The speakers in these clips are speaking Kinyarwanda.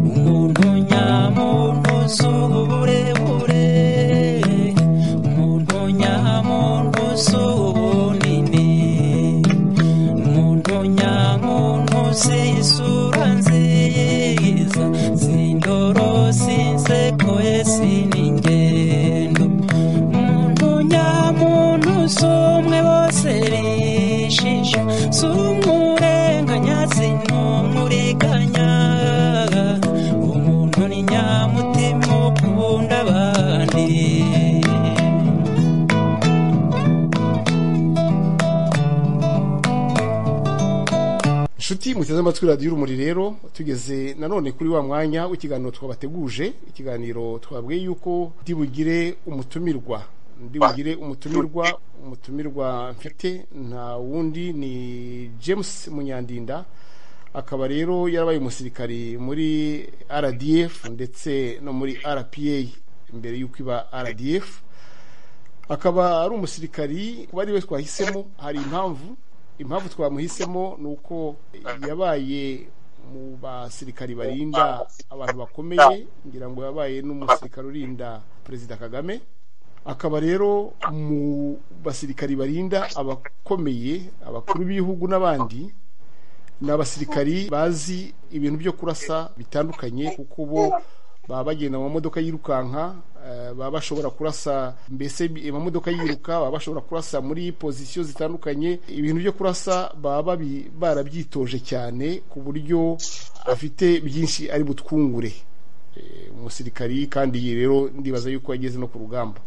umuntu nyamuntu si uburebure umuntu nyamuntu si ubunini umuntu nyamuntu si isura nziza si indoro si inseko ye si n'ingendo umuntu nyamuntu si umwe bose bishisha si umurenganya si n'umuriganya umuntu ni nyamutima ukunda abandi inshuti muteze amatwi radiyo urumuri rero tugeze nanone kuri wa mwanya w'ikiganiro twabateguje ikiganiro twabwiye yuko ndi bugire umutumirwa ndi bugire umutumirwa umutumirwa mfite nta wundi ni james munyandinda akaba rero yarabaye umusirikari muri rdf ndetse no muri rpa mbere y'uko iba rdf akaba ari umusirikari kuba ari we twahisemo hari impamvu impamvu twamuhisemo ni uko yabaye mu basirikari barinda abantu bakomeye ngira ngo yabaye n'umusirikari urinda perezida kagame akaba rero mu basirikari barinda abakomeye abakuru b'ibihugu n'abandi ni abasirikari bazi ibintu byo kurasa bitandukanye kuko bo baba bagenda mu mamodoka yirukanka eh, baba bashobora kurasa mbese bi- amamodoka yiruka baba bashobora kurasa muri pozisiyo zitandukanye ibintu byo kurasa baba babi- barabyitoje cyane ku buryo afite byinshi ari butwungure Eh, umusirikari kandi iyi rero ndibaza yuko yageze no ku rugamba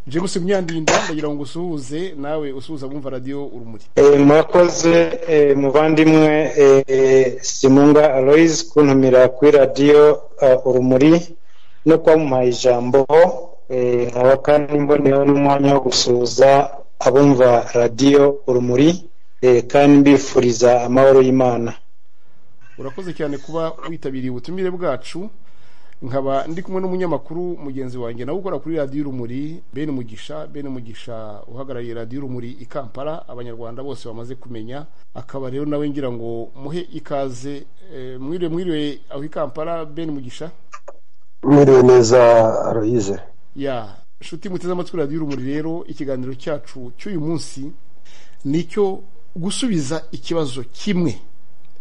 james myandinda ndagira ngo usuhuze nawe usuhuza abumva radiyo urumuri Eh, murakoze eh, muvandimwe eh, simunga aloyizi kuntumira kuri radiyo eh, urumuri no kuba muhaye ijambo eh, nkaba kandi mboneyeho n'umwanya wo gusuhuza abumva radiyo urumuri eh, kandi mbifuriza amahoro y'imana urakoze cyane kuba witabiriye ubutumire bwacu nkaba ndi kumwe n'umunyamakuru mugenzi wanjye nawe ukora kuri radiyo urumuri bene umugisha bene umugisha uhagarariye radiyo urumuri i kampala abanyarwanda bose bamaze kumenya akaba rero nawe ngira ngo muhe ikaze eh, mwiriwe mwiriwe aho i kampala bene umugisha mwiriwe neza aloyize ya nshuti muteze amatwi radiyo urumuri rero ikiganiro cyacu cy'uyu munsi ni icyo gusubiza ikibazo kimwe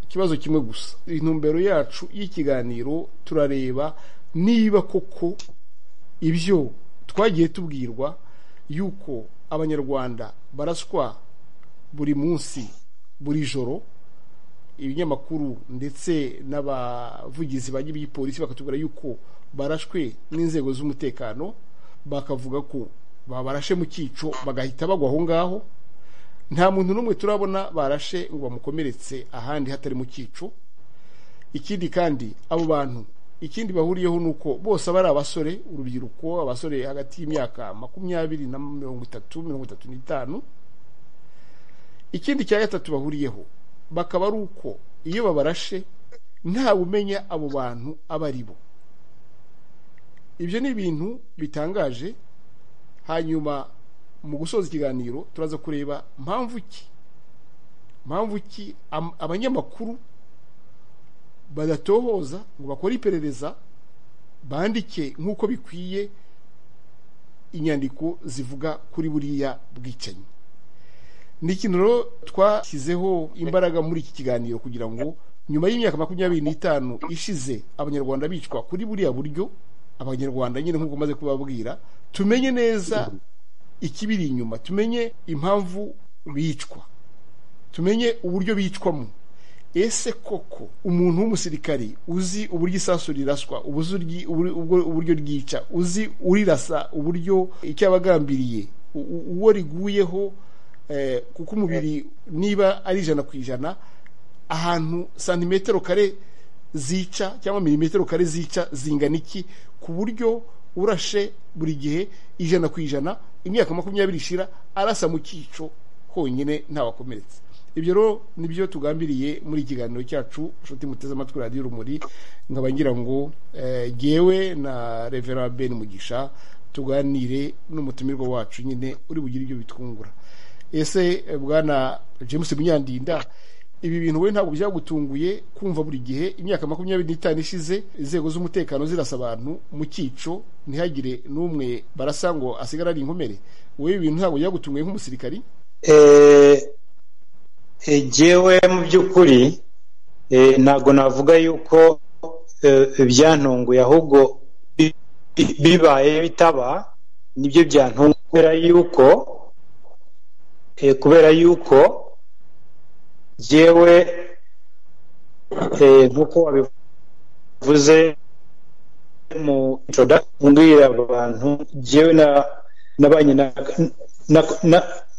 ikibazo kimwe gusa intumbero yacu y'ikiganiro turareba niba koko ibyo twagiye tubwirwa yuko abanyarwanda baraswa buri munsi buri joro ibinyamakuru ndetse n'abavugizi ba by'ipolisi bakatubwira yuko barashwe n'inzego z'umutekano bakavuga ko babarashe mu cyico bagahita bagwa aho ngaho nta muntu n'umwe turabona barashe ngo bamukomeretse ahandi hatari mu cyico ikindi kandi abo bantu ikindi bahuriyeho ni uko bose aba ari abasore urubyiruko abasore hagati y'imyaka makumyabiri na mirongo itatu mirongo itatu n'itanu ikindi cya gatatu bahuriyeho bakaba ari uko iyo babarashe ntawe umenya abo bantu abo ari bo ibyo ni ibintu bitangaje hanyuma mu gusoza ikiganiro turaza kureba mpamvu ki mpamvu ki am- abanyamakuru badatohoza ngo bakore iperereza bandike nk'uko bikwiye inyandiko zivuga kuri buriya bwicanyi ni ikintu rero twashyizeho imbaraga muri iki kiganiro kugira ngo nyuma y'imyaka makumyabiri n'itanu ishize abanyarwanda bicwa kuri buriya buryo abanyarwanda nyine nk'uko maze kubabwira tumenye neza ikibiri inyuma tumenye impamvu bicwa tumenye uburyo bicwamo ese koko umuntu w'umusirikari uzi uburyo isasu riraswa ubuzi uryi- ubur- ubwo- uburyo ryica uzi urirasa uburyo icyo abagambiriye uwo riguyeho eh, kuko umubiri niba ari ijana ku ijana ahantu santimetero kare zica cyangwa milimetero kare zica zingana iki ku buryo urashe buri gihe ijana ku ijana imyaka makumyabiri ishira arasa mu cyico honyine ntawakomeretse ibyo rero nibyo tugambiriye muri iki kiganiro cyacu nshuti muteze amatwi radiyo urumuri nkaba ngira ngo eh, jyewe na revera ben mugisha tuganire n'umutumirwa wacu nyine uri bugire ibyo bitwungura ese eh, bwana james munyandinda ibi bintu we ntabwo byagutunguye kumva buri gihe imyaka makumyabiri n'itanu ishize inzego z'umutekano zirasa abantu mu cyico ntihagire n'umwe barasa ngo asigare ari inkomere wowe ibintu ntabwo byagutunguye nk'umusirikari jyewe mu by'ukuri ntabwo navuga yuko ibyantunguye ahubwo bibaye bitaba nibyo byantunguye kubera yuko kubera yuko jyewe nk'uko wabivuze mu mbwira abantu jyewe nabanye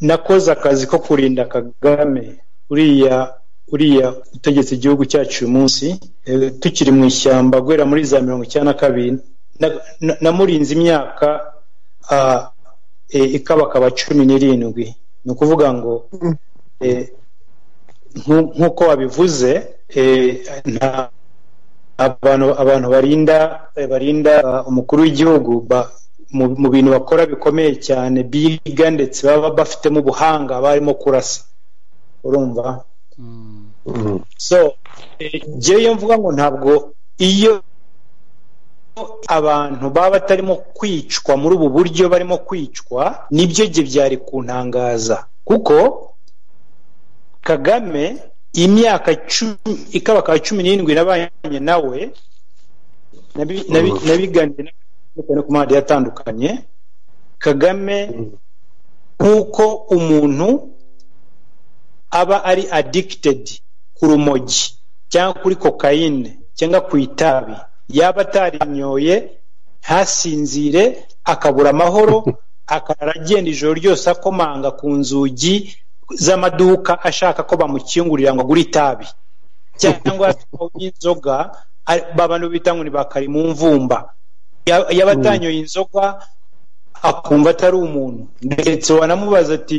nakoze akazi ko kurinda kagame uriya uriya utegetse igihugu cyacu uyu munsi tukiri mu ishyamba guhera muri za mirongo icyenda na kabiri namurinze imyaka ikabakaba cumi n'irindwi ni ukuvuga ngo nk'uko wabivuze nta abantu barinda barinda umukuru w'igihugu mu bintu bakora bikomeye cyane biga ndetse baba bafitemo ubuhanga barimo kurasa urumva so njyewe iyo mvuga ngo ntabwo iyo abantu baba batarimo kwicwa muri ubu buryo barimo kwicwa nibyo bye byari kuntangaza kuko kagame imyaka ikabakaba cumi n'irindwi nabanye nawe nabiganiriye ku mahandi atandukanye kagame nk'uko umuntu aba ari adikitedi ku rumogi cyangwa kuri kokayine cyangwa ku itabi yaba atarinyoye ntasinzire akabura amahoro akarara agenda ijoro ryose akomanga ku nzugi z'amaduka ashaka ko bamukingurira ngo agure itabi cyangwa inzoga abantu bita ngo ni ba karimumvumba yaba atanyoye inzoga akumva atari umuntu ndetse wanamubaza ati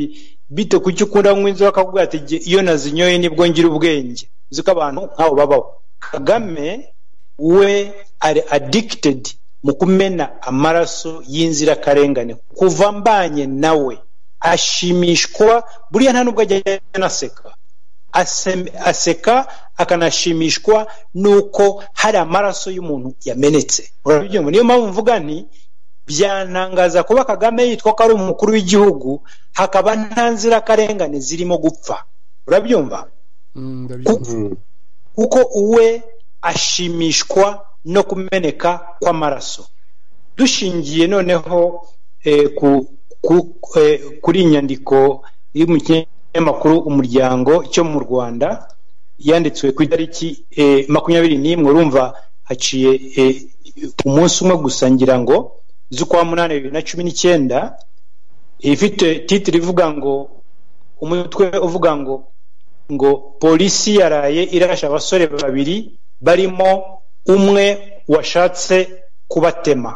bite kuki ukunda kunywa inzoga akakubwira ati iyo nazinyoye nibwo ngira ubwenge uzi ko abantu nk'abo babaho kagame we ari adikitedi mu kumena amaraso y'inzirakarengane kuva mbanye nawe ashimishwa buriya nta nubwo ajya anaseka aseka akanashimishwa nuko hari amaraso y'umuntu yamenetse urabyumva niyo mpamvu mvuga nti byantangaza kuba kagame yitwa ko ari umukuru w'igihugu hakaba nta nzirakarengane zirimo gupfa urabyumva kuko uwe ashimishwa no kumeneka kw'amaraso dushingiye noneho kuri inyandiko iri mu kinyamakuru umuryango cyo mu rwanda yanditswe ku itariki makumyabiri n'imwe urumva haciye umunsi umwe gusa ngira ngo z'ukwa munani bibiri na cumi n'icyenda ifite titiri ivuga ngo umutwe uvuga ngo ngo polisi yaraye irasha abasore babiri barimo umwe washatse kubatema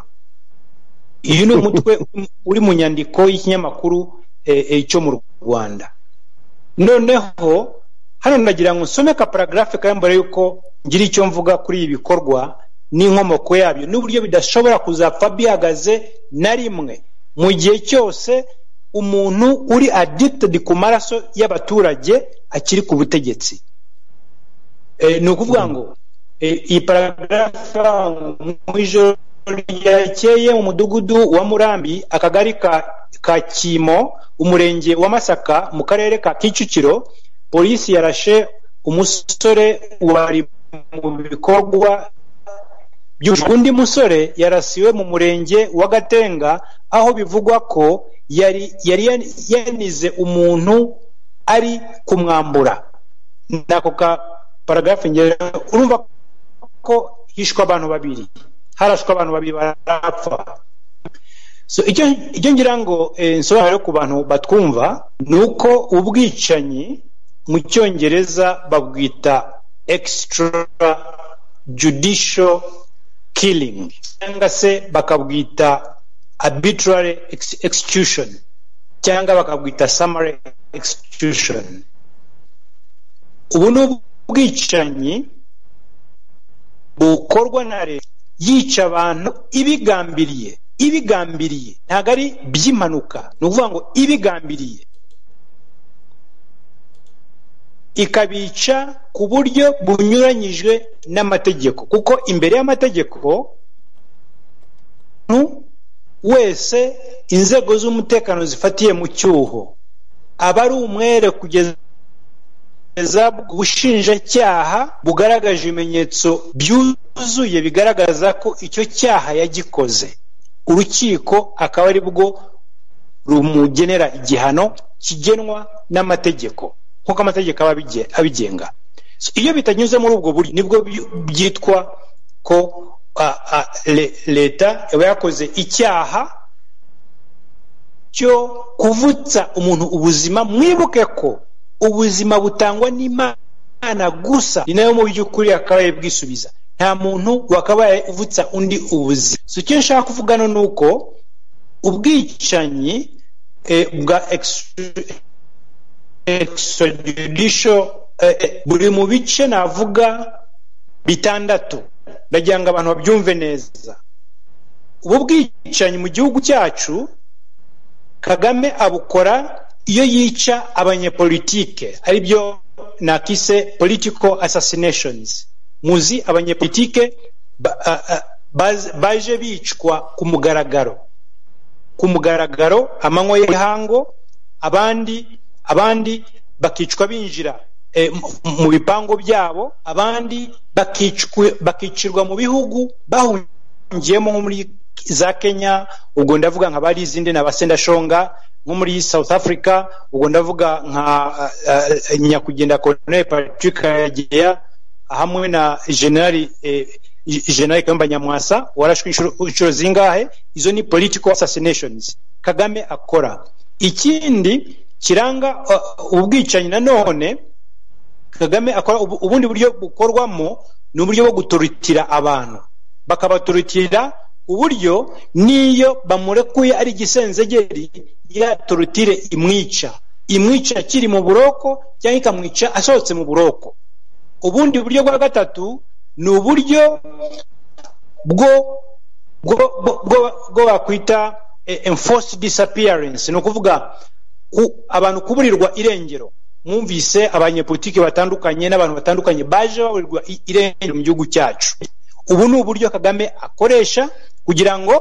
uyu ni umutwe uri mu nyandiko y'ikinyamakuru cyo mu rwanda noneho hano nagira ngo nsome ka paragarafe kari mbere y'uko ngira icyo mvuga kuri ibi bikorwa n'inkomoko yabyo n'uburyo bidashobora kuzapfa bihagaze na rimwe mu gihe cyose umuntu uri addicted ku maraso y'abaturage akiri ku butegetsi ni ukuvuga ngo iyi paragarafa mu ijoro ryakeye mu mudugudu wa murambi akagari ka kimo umurenge wa masaka mu karere ka kicukiro polisi yarashe umusore wari mu bikorwa undi musore yarasiwe mu murenge wa gatenga aho bivugwa ko yari yanize umuntu ari kumwambura nako ka paragarafu urumva ko hishwe abantu babiri harashwe abantu babiri barapfa icyo ngira ngo nsobanure ku bantu batwumva ni uko ubwicanyi mu cyongereza babwita extra judicial killing cyangwa se bakabwita arbitrary execution cyangwa bakabwita summary execution ubu ni ubwicanyi bukorwa na leta yica abantu ibigambiriye ibigambiriye ntabwo ari by'impanuka ni ukuvuga ngo ibigambiriye ikabica ku buryo bunyuranyije n'amategeko kuko imbere y'amategeko umuntu wese inzego z'umutekano zifatiye mu cyuho aba ari umwere kugeza kugeza ubushinjacyaha bugaragaje ibimenyetso byuzuye bigaragaza ko icyo cyaha yagikoze urukiko akaba ari bwo rumugenera igihano kigenwa n'amategeko nk'uko amategeko aba abige- abigenga So, iyo bitanyuze muri ubwo buryo nibwo by- byitwa ko ah, ah, le- leta yaba yakoze icyaha cyo kuvutsa umuntu ubuzima mwibuke ko ubuzima butangwa n'imana gusa ni nayo mu by'ukuri yakabaye bwisubiza nta muntu wakabaye uvutsa undi ubuzima so icyo nshaka kuvuga no ni uko ubwicanyi eh, bwa extra- extrajudicial eh, eh, buri mu bice navuga bitandatu ndagira ngo abantu babyumve neza ubu bwicanyi mu gihugu cyacu kagame abukora iyo yica abanyepolitike aribyo nakise political assassinations muzi abanyepolitike ba- a- a- baz- baje bicwa ku mugaragaro ku mugaragaro amanywa y'ihango abandi abandi bakicwa binjira eh, mu- mu bipangu byabo abandi bakicwa- bakicirwa mu bihugu bahungiyemo nko muri za kenya ubwo ndavuga nka bari izindi na basendashonga nko muri south africa ubwo ndavuga nka ah, ah, nyakugenda colonel patrick karegeya hamwe na generali eh, generali kayumba nyamwasa warashwe inshuro- inshuro zingahe izo ni political assassinations kagame akora ikindi kiranga uh, ubwicanyi nanone kagame akora ubu- ubundi buryo bukorwamo ni uburyo bwo guturutira abantu bakabaturutira uburyo n'iyo bamurekuye ari igisenzegeri yaturutire imwica imwica akiri mu buroko cyangwa ikamwica asohotse mu buroko ubundi buryo bwa gatatu ni uburyo bwo bwo bwo- bwo- bwo bakwita eh, enforced disappearance ni ukuvuga ku- abantu kuburirwa irengero mwumvise abanyepolitiki batandukanye n'abantu batandukanye baje baburirwa i- irengero mu gihugu cyacu ubu ni uburyo kagame akoresha kugira ngo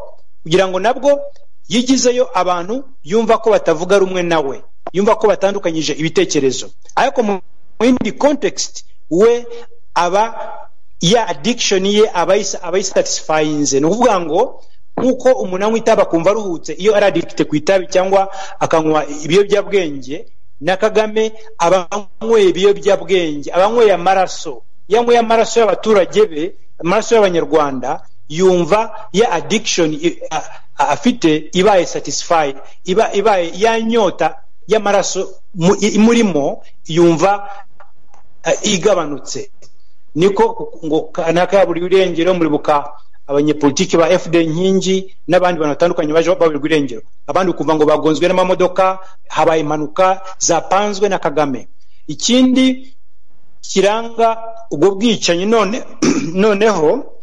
kugira ngo nabwo yigizeyo abantu yumva ko batavuga rumwe nawe yumva ko batandukanyije ibitekerezo ariko mu mu yindi context we aba ya addiction ye aba ayis- aba ayisatisfyinze ni ukuvuga ngo nk'uko umuntu anywa itabi akumva aruhutse iyo ari adikite ku itabi cyangwa akanywa ibiyobyabwenge na kagame aba anyweye ibiyobyabwenge aba anyweye amaraso iyo anyweye amaraso y'abaturage be amaraso y'abanyarwanda yumva ya addiction i- a- a- afite ibaye satisfied iba ibaye ya nyota y'amaraso mu- imurimo yumva eh, igabanutse niko ngo kanaka buri irengero muribuka abanyepolitiki ba fd nkingi n'abandi bantu batandukanye baje baburirwa irengero abandi ukumva ngo bagonzwe n'amamodoka habaye impanuka zapanzwe na kagame ikindi kiranga ubwo bwicanyi none noneho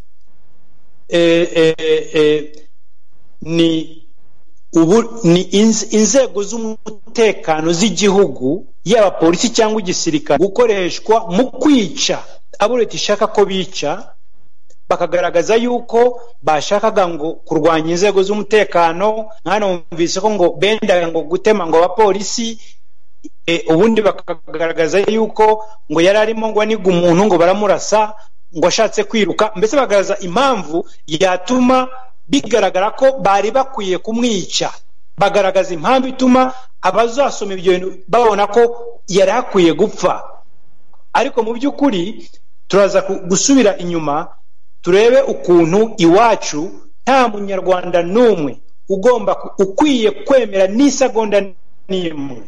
eh, eh, eh, ni ubu ni inz- inzego z'umutekano z'igihugu yaba polisi cyangwa igisirikare gukoreshwa mu kwica abo leta ishaka ko bica bakagaragaza yuko bashakaga ngo kurwanya inzego z'umutekano mwana wumvise ko ngo bendaga ngo gutema ngo abapolisi e, ubundi bakagaragaza yuko ngo yari arimo ngo aniga umuntu ngo baramurasa ngo ashatse kwiruka mbese bagaragaza impamvu yatuma bigaragara ko bari bakwiye kumwica bagaragaza impamvu ituma abazasoma ibyo bintu babona ko yari akwiye gupfa ariko mu by'ukuri turaza ku- gusubira inyuma turebe ukuntu iwacu nta munyarwanda n'umwe ugomba ku- ukwiye kwemera n'isegonda n'imwe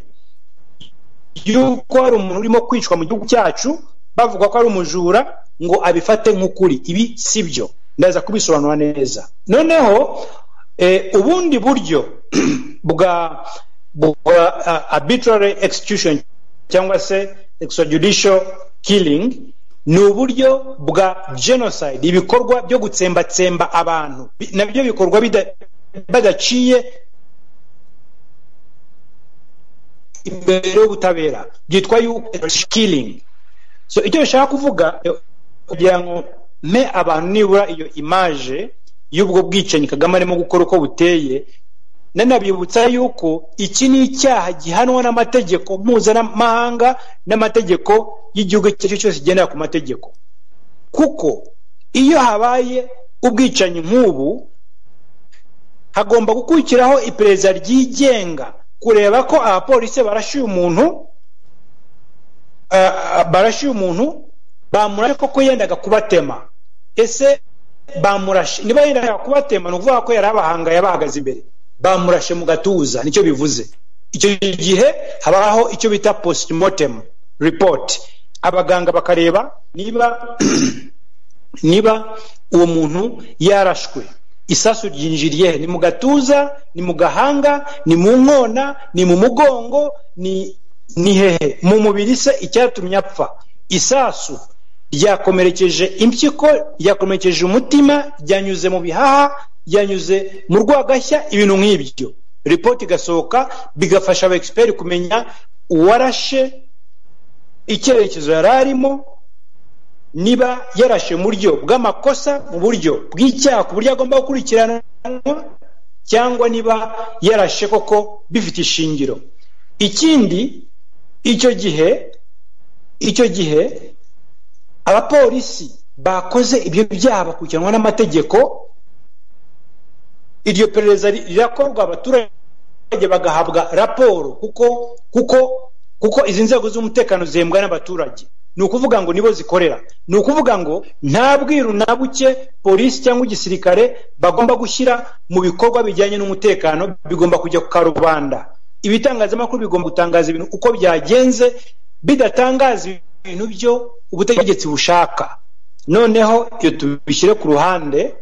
y'uko hari umuntu urimo kwicwa mu gihugu cyacu bavuga ko ari umujura ngo abifate nk'ukuri ibi si byo ndaza kubisobanura neza noneho eh, ubundi buryo bwa bwa ah, arbitrary execution cyangwa se extrajudicial killing ni uburyo bwa genocide ibikorwa byo gutsembatsemba abantu Bi- nabyo bikorwa bida- badaciye imbere y'ubutabera byitwa yuko kiringi so icyo bishaka kuvuga kugira ngo mpe abantu nibura iyo imaje y'ubwo bwicanyi kagame arimo gukora uko buteye nanabibutsa yuko iki ni icyaha gihanwa n'amategeko mpuzamahanga n'amategeko y'igihugu icyo ari cyo cyose kigendera ku mategeko kuko iyo habaye ubwicanyi nk'ubu hagomba gukurikiraho iperereza ryigenga kureba ko abapolisi barashyuye umuntu barashyuye umuntu bamurashe koko yendaga kubatema ese bamurashe niba yendaga kubatema ni ukuvuga ko yari abahangaye bahagaze imbere bamurashe mu gatuza nicyo bivuze icyo gihe habaho icyo bita postmortem report abaganga bakareba niba niba uwo muntu yarashwe isasu ryinjiriye ni mu gatuza ni mu gahanga ni mu nkona ni mu mugongo ni hehe mu mubiri se icyatumye apfa isasu ryakomerekeje impyiko ryakomerekeje umutima ryanyuze mu bihaha ryanyuze mu rwagashya ibintu nk'ibyo ripoti igasohoka bigafasha aba kumenya uwarashe icyerekezo yari arimo niba yarashe mu buryo bw'amakosa mu buryo bw'icyaha ku buryo agomba gukurikiranwa cyangwa niba yarashe koko bifite ishingiro ikindi icyo gihe icyo gihe abapolisi bakoze ibyo byaha bakurikiranwa n'amategeko iryo perereza rirakorwa abaturage bagahabwa raporo kuko kuko kuko izi nzego z'umutekano zihembwa n'abaturage ni ukuvuga ngo nibo zikorera ni ukuvuga ngo nta bwiru na buke polisi cyangwa igisirikare bagomba gushyira mu bikorwa bijyanye n'umutekano bigomba kujya ku karubanda ibitangazamakuru bigomba gutangaza ibintu uko byagenze bidatangaza ibintu byo ubutegetsi bushaka noneho iyo tubishyire ku ruhande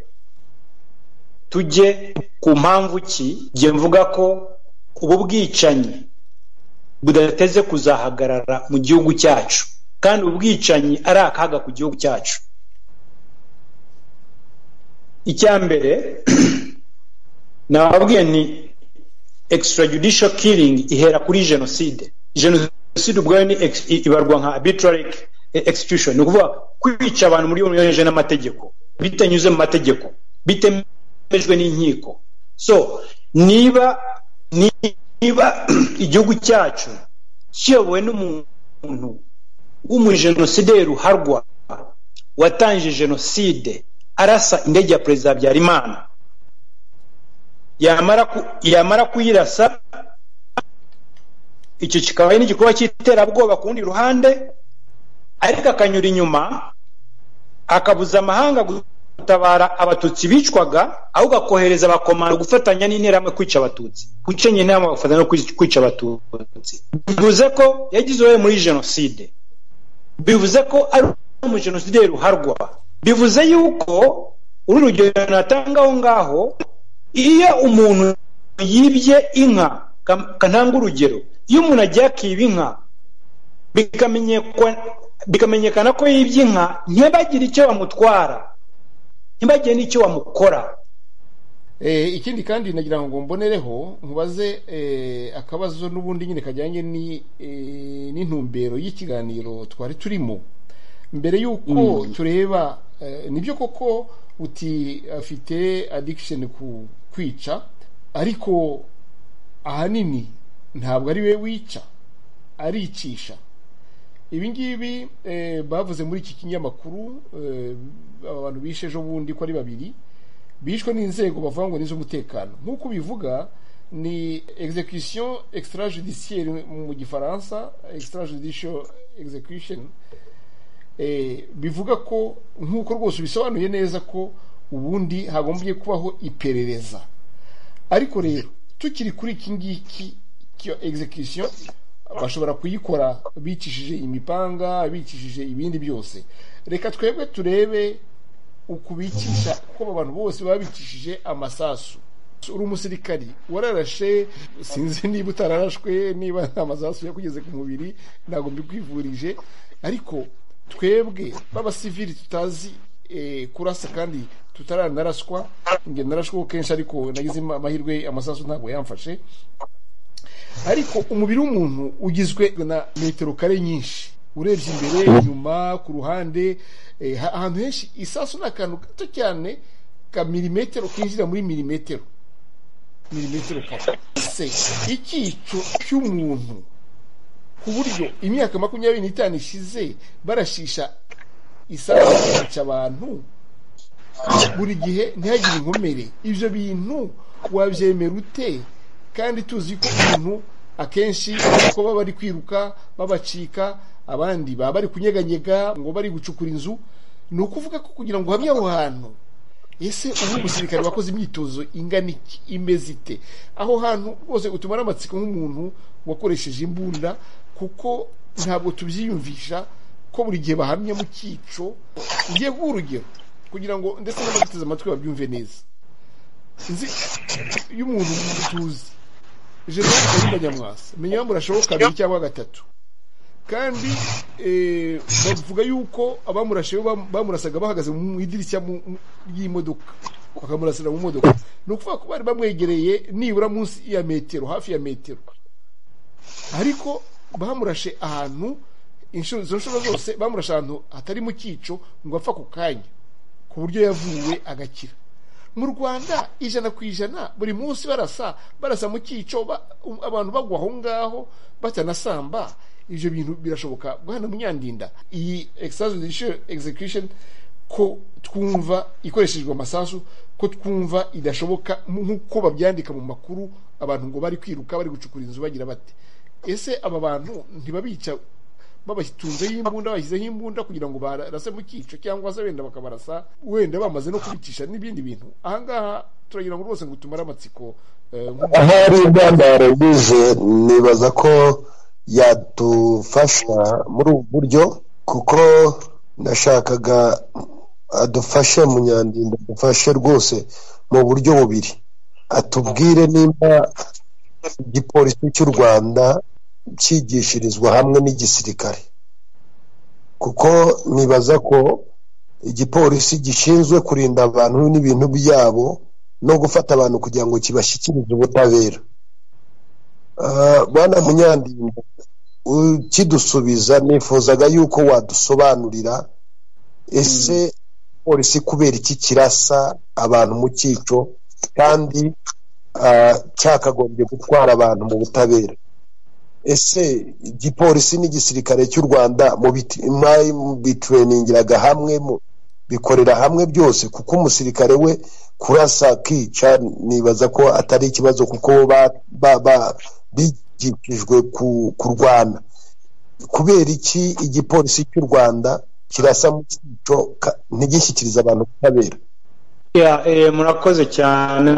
tujye ku mpamvu ki njye mvuga ko ubu bwicanyi budateze kuzahagarara mu gihugu cyacu kandi ubwicanyi ari akaga ku gihugu cyacu icya mbere nababwiye ni extrajudicial killing ihera kuri jenoside jenoside ubwayo ni ibarwa nka arbitrary execution ni ukuvuga kwica abantu muri yonyine n'amategeko bitanyuze mu mategeko bitemejwe n'inkiko so niba niba igihugu cyacu kiyobowe n'umuntu w'umujenosideri uharwa watangije jenoside arasa indege ya perezida habyarimana yamara kuyirasa icyo kikaba ari n'igikorwa cy'iterabwoba ku rundi ruhande ariko akanyura inyuma akabuza amahanga gutabara abatutsi bicwaga ahubwo akohereza abakomando gufatanya n'interahamwe kwica abatutsi guca interahamwe bagafatanya no kwica abatutsi bivuze ko yagize uruhare muri jenoside bivuze ko ari umujenosideri uharwa bivuze yuko uru rugero natanga aho ngaho iyo umuntu yibye inka kananga urugero iyo umuntu agiye akiba inka bikamenyekana ko yibye inka ntibagire icyo bamutwara ntibagire n'icyo bamukora ikindi kandi nagira ngo mbonereho nkubaze akabazo n'ubundi nyine kajyanye n'intumbero y'ikiganiro twari turimo mbere y'uko tureba nibyo koko uti afite adikisheni ku kwica ariko ahanini ntabwo ari we wica aricisha ibi ngibi bavuze muri iki kinyamakuru abantu bishe ejo bundi ko ari babiri bishwe n'inzego bavuga ngo n'iz'umutekano nk'uko ubivuga ni execution extrajudiciaire mu gifaransa extrajudicial execution bivuga ko nk'uko rwose bisobanuye neza ko ubundi hagombye kubaho iperereza ariko rero tukiri kuri iki ngiki cyo execution bashobora kuyikora bicishije imipanga bicishije ibindi byose reka twebwe turebe ukubicisha kuko aba bantu bose babicishije amasasu uri umusirikari wararashe sinzi niba utararashwe niba nta masasu yakugeze ku mubiri ntabwo mbikwivurije ariko twebwe b'abasivili tutazi kurasa kandi tutaranaraswa narashwa kuko kenshi ariko nagize amahirwe amasasu ntabwo yamfashe ariko umubiri w'umuntu ugizwe na metero kare nyinshi urebye imbere inyuma ku ruhande eh, ha- ahantu henshi isasu ni akantu gato cyane ka milimetero kinjira muri milimetero milimetero kare se icyico cy'umuntu ku buryo imyaka makumyabiri n'itanu ishize barashisha isasu bakica abantu buri gihe ntihagire inkomere ibyo bintu wabyemera ute kandi tuzi ko umuntu akenshi ko baba bari kwiruka babacika abandi baba bari kunyeganyega ngo bari gucukura inzu ni ukuvuga ko kugira ngo uhamye aho hantu ese ubu umusirikare wakoze imyitozo ingana iki imeze ite aho hantu rwose utumara amatsiko nk'umuntu wakoresheje imbunda kuko ntabwo tubyiyumvisha ko buri gihe bahamye mu cyico ugiye guha urugero kugira ngo ndetse n'abaduteze amatwi babyumve neza nzi y'umuntu tuzi jenoside y'abanyamwasa menya impamvu urashoboka kabiri cyangwa gatatu kandi eh, bavuga yuko abamurashe bam- bamurasaga bahagaze mu idirishya mu- mu- ry'imodoka bakamurasira mu modoka ni ukuvuga ko bari bamwegereye nibura munsi ya metero hafi ya metero ariko bamurashe ahantu inshuro izo nshuro zose bamurashe ahantu hatari mu cyico ngo apfa ku kanya ku buryo yavuwe agakira mu rwanda ijana ku ijana buri munsi barasa barasa mu cyico ba- um- abantu bagwa aho ngaho batanasamba ibyo bintu birashoboka bwana munyandinda iyi exercise judicial execution ko twumva ikoreshejwe amasasu ko twumva idashoboka nk'uko babyandika mu makuru abantu ngo bari kwiruka bari gucukura inzu bagira bate ese aba bantu ntibabica babatunzeho imbunda bashyizeho imbunda kugira ngo barase mu cyico cyangwa se wenda bakabarasa wenda bamaze no kubicisha n'ibindi bintu ahangaha turagira ngo rwose ngo utumare amatsiko eh, nk'umuntu ahari ingandaro bize nibaza ko yadufasha muri ubu buryo kuko nashakaga adufashe munyandinda adufashe rwose mu buryo bubiri atubwire nimba igipolisi cy'u rwanda cyigishirizwa hamwe n'igisirikare kuko nibaza ko igipolisi gishinzwe kurinda abantu n'ibintu byabo no gufata abantu kugira ngo kibashyikirize ubutabera Ah, bwana munyandinda ukidusubiza nifuzaga yuko wadusobanurira ese polisi kubera iki kirasa abantu mu cyico kandi ah, cyakagombye gutwara abantu mu butabera ese igipolisi n'igisirikare cy'u rwanda mu biti- mwari- mu bitureningiraga hamwe mu- bikorera hamwe byose kuko umusirikare we kurasa kica nibaza ko atari ikibazo kuko ba- ba- ba- bigishijwe ku- kurwana kubera iki igipolisi cy'u rwanda kirasa mu cyico ka- ntigishyikirize abantu ubutabera Ya, eh, murakoze cyane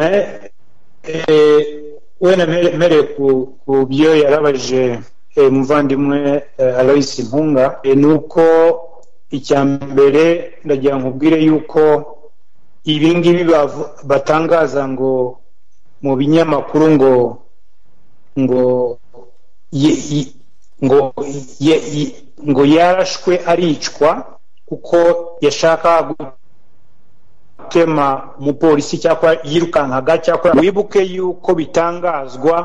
eh, wenda mpere- mpereye ku, ku byo yarabajije eh, muvandimwe eh, aloysi mpunga eh, ni uko icya mbere ndagira ngo ubwire yuko ibi ngibi bavu- batangaza ngo mu binyamakuru ngo ngo ye- ye- ngo ye- ye- ngo yarashwe aricwa kuko yashaka gutema umupolisi cyakora yirukankaga cyakora wibuke yuko bitangazwa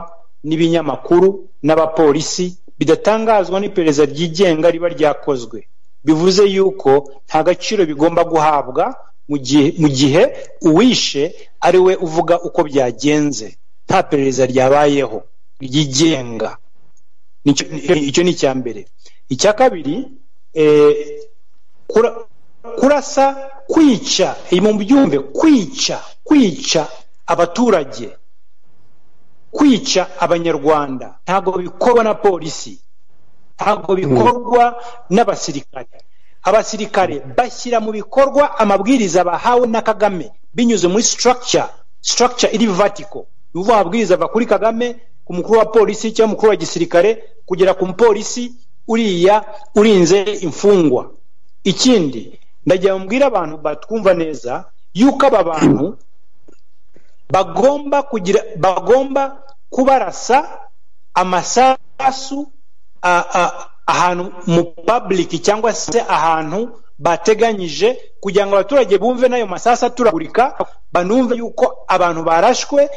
n'ibinyamakuru n'abapolisi bidatangazwa n'iperereza ryigenga riba ryakozwe bivuze yuko nta gaciro bigomba guhabwa mu gihe mu gihe uwishe ari we uvuga uko byagenze nta perereza ryabayeho ryigenga Nicyo- icyo ni icya mbere icya kabiri eh, kura- kurasa kwica iyi mu byumve kwica kwica abaturage kwica abanyarwanda ntabwo bikorwa na polisi ntabwo bikorwa n'abasirikare abasirikare bashyira mu bikorwa amabwiriza bahawe na kagame binyuze muri structure structure iri vertical ni ukuvuga amabwiriza ava kuri kagame ku mukuru wa polisi cyangwa umukuru wa gisirikare kugera ku mupolisi uriya urinze imfungwa ikindi ndagira mbwira abantu batwumva neza yuko aba bantu bagomba kugira bagomba kubarasa amasasu a- a- ahantu mu public cyangwa se ahantu bateganyije kugira ngo abaturage bumve n'ayo masasu aturagurika banumve yuko abantu barashwe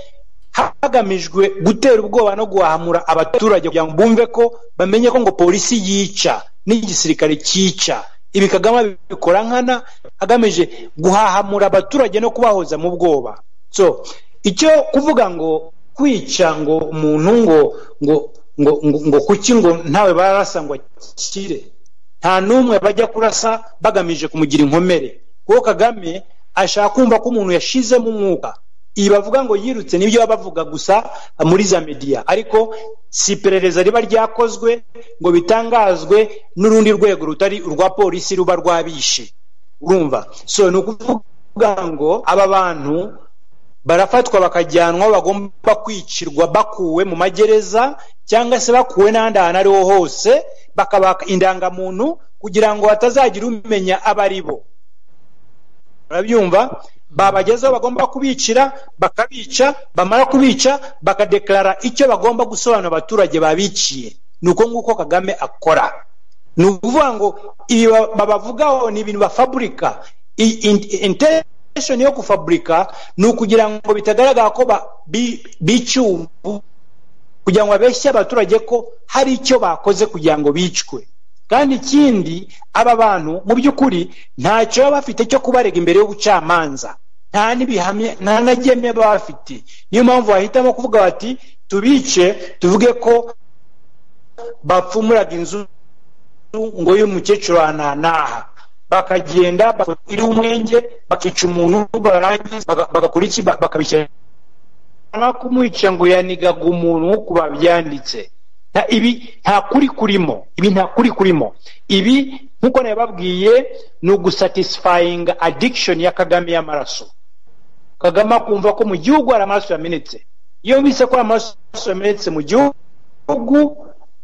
hagamijwe gutera ubwoba no guhahamura abaturage kugira ngo bumve ko bamenye ko ngo polisi yica n'igisirikare cyica ibi kagame abikora nkana agamije guhahamura abaturage no kubahoza mu bwoba so icyo kuvuga ngo kwica ngo umuntu ngo ngo ngo ngo ngo kuki ngo ntawe barasa ngo akire nta n'umwe bajya kurasa bagamije kumugira inkomere kuko kagame ashaka kumva ko umuntu yashizemo umwuka iyi bavuga ngo yirutse nibyo baba bavuga gusa muri za mediya ariko si iperereza riba ryakozwe ngo bitangazwe n'urundi rwego rutari urwa polisi ruba rwabishe urumva so ni ukuvuga ngo aba bantu barafatwa bakajyanwa bagomba kwicirwa bakuwe mu magereza cyangwa se bakuwe n'ahandi hantu ariho hose bakabaka indangamuntu kugira ngo hatazagira umenya abo ari bo barabyumva babagezeho bagomba kubicira bakabica bamara kubica bakadeklara icyo bagomba gusobanura abaturage babiciye ni uko nguko kagame akora ni ukuvuga ngo ibi babavugaho ni ibintu bafaburika intesheni yo kufaburika ni ukugira ngo bitagaragara ko bicyubu kugira ngo babeshye abaturage ko hari icyo bakoze kugira ngo bicwe kandi ikindi aba bantu mu by'ukuri ntacyo baba bafite cyo kubarega imbere y'ubucamanza nta n'ibihamya nta na baba bafite niyo mpamvu bahitamo kuvuga bati tubice tuvuge ko bapfumuraga inzu ngo y'umukecuru wa nanaha bakagenda iriho umwenge bakica umuntu barangiza bagakora iki bakabishyira kumwica ngo yanigaga umuntu nk'uko babyanditse ibi nta kuri kurimo ibi nta kuri kurimo ibi nk'uko nabibabwiye ni ugusatisifayinga adikishoni ya kagame y'amaraso kagame akumva ko mu gihugu hari amaraso yamenetse iyo bise ko amaraso yamenetse mu gihugu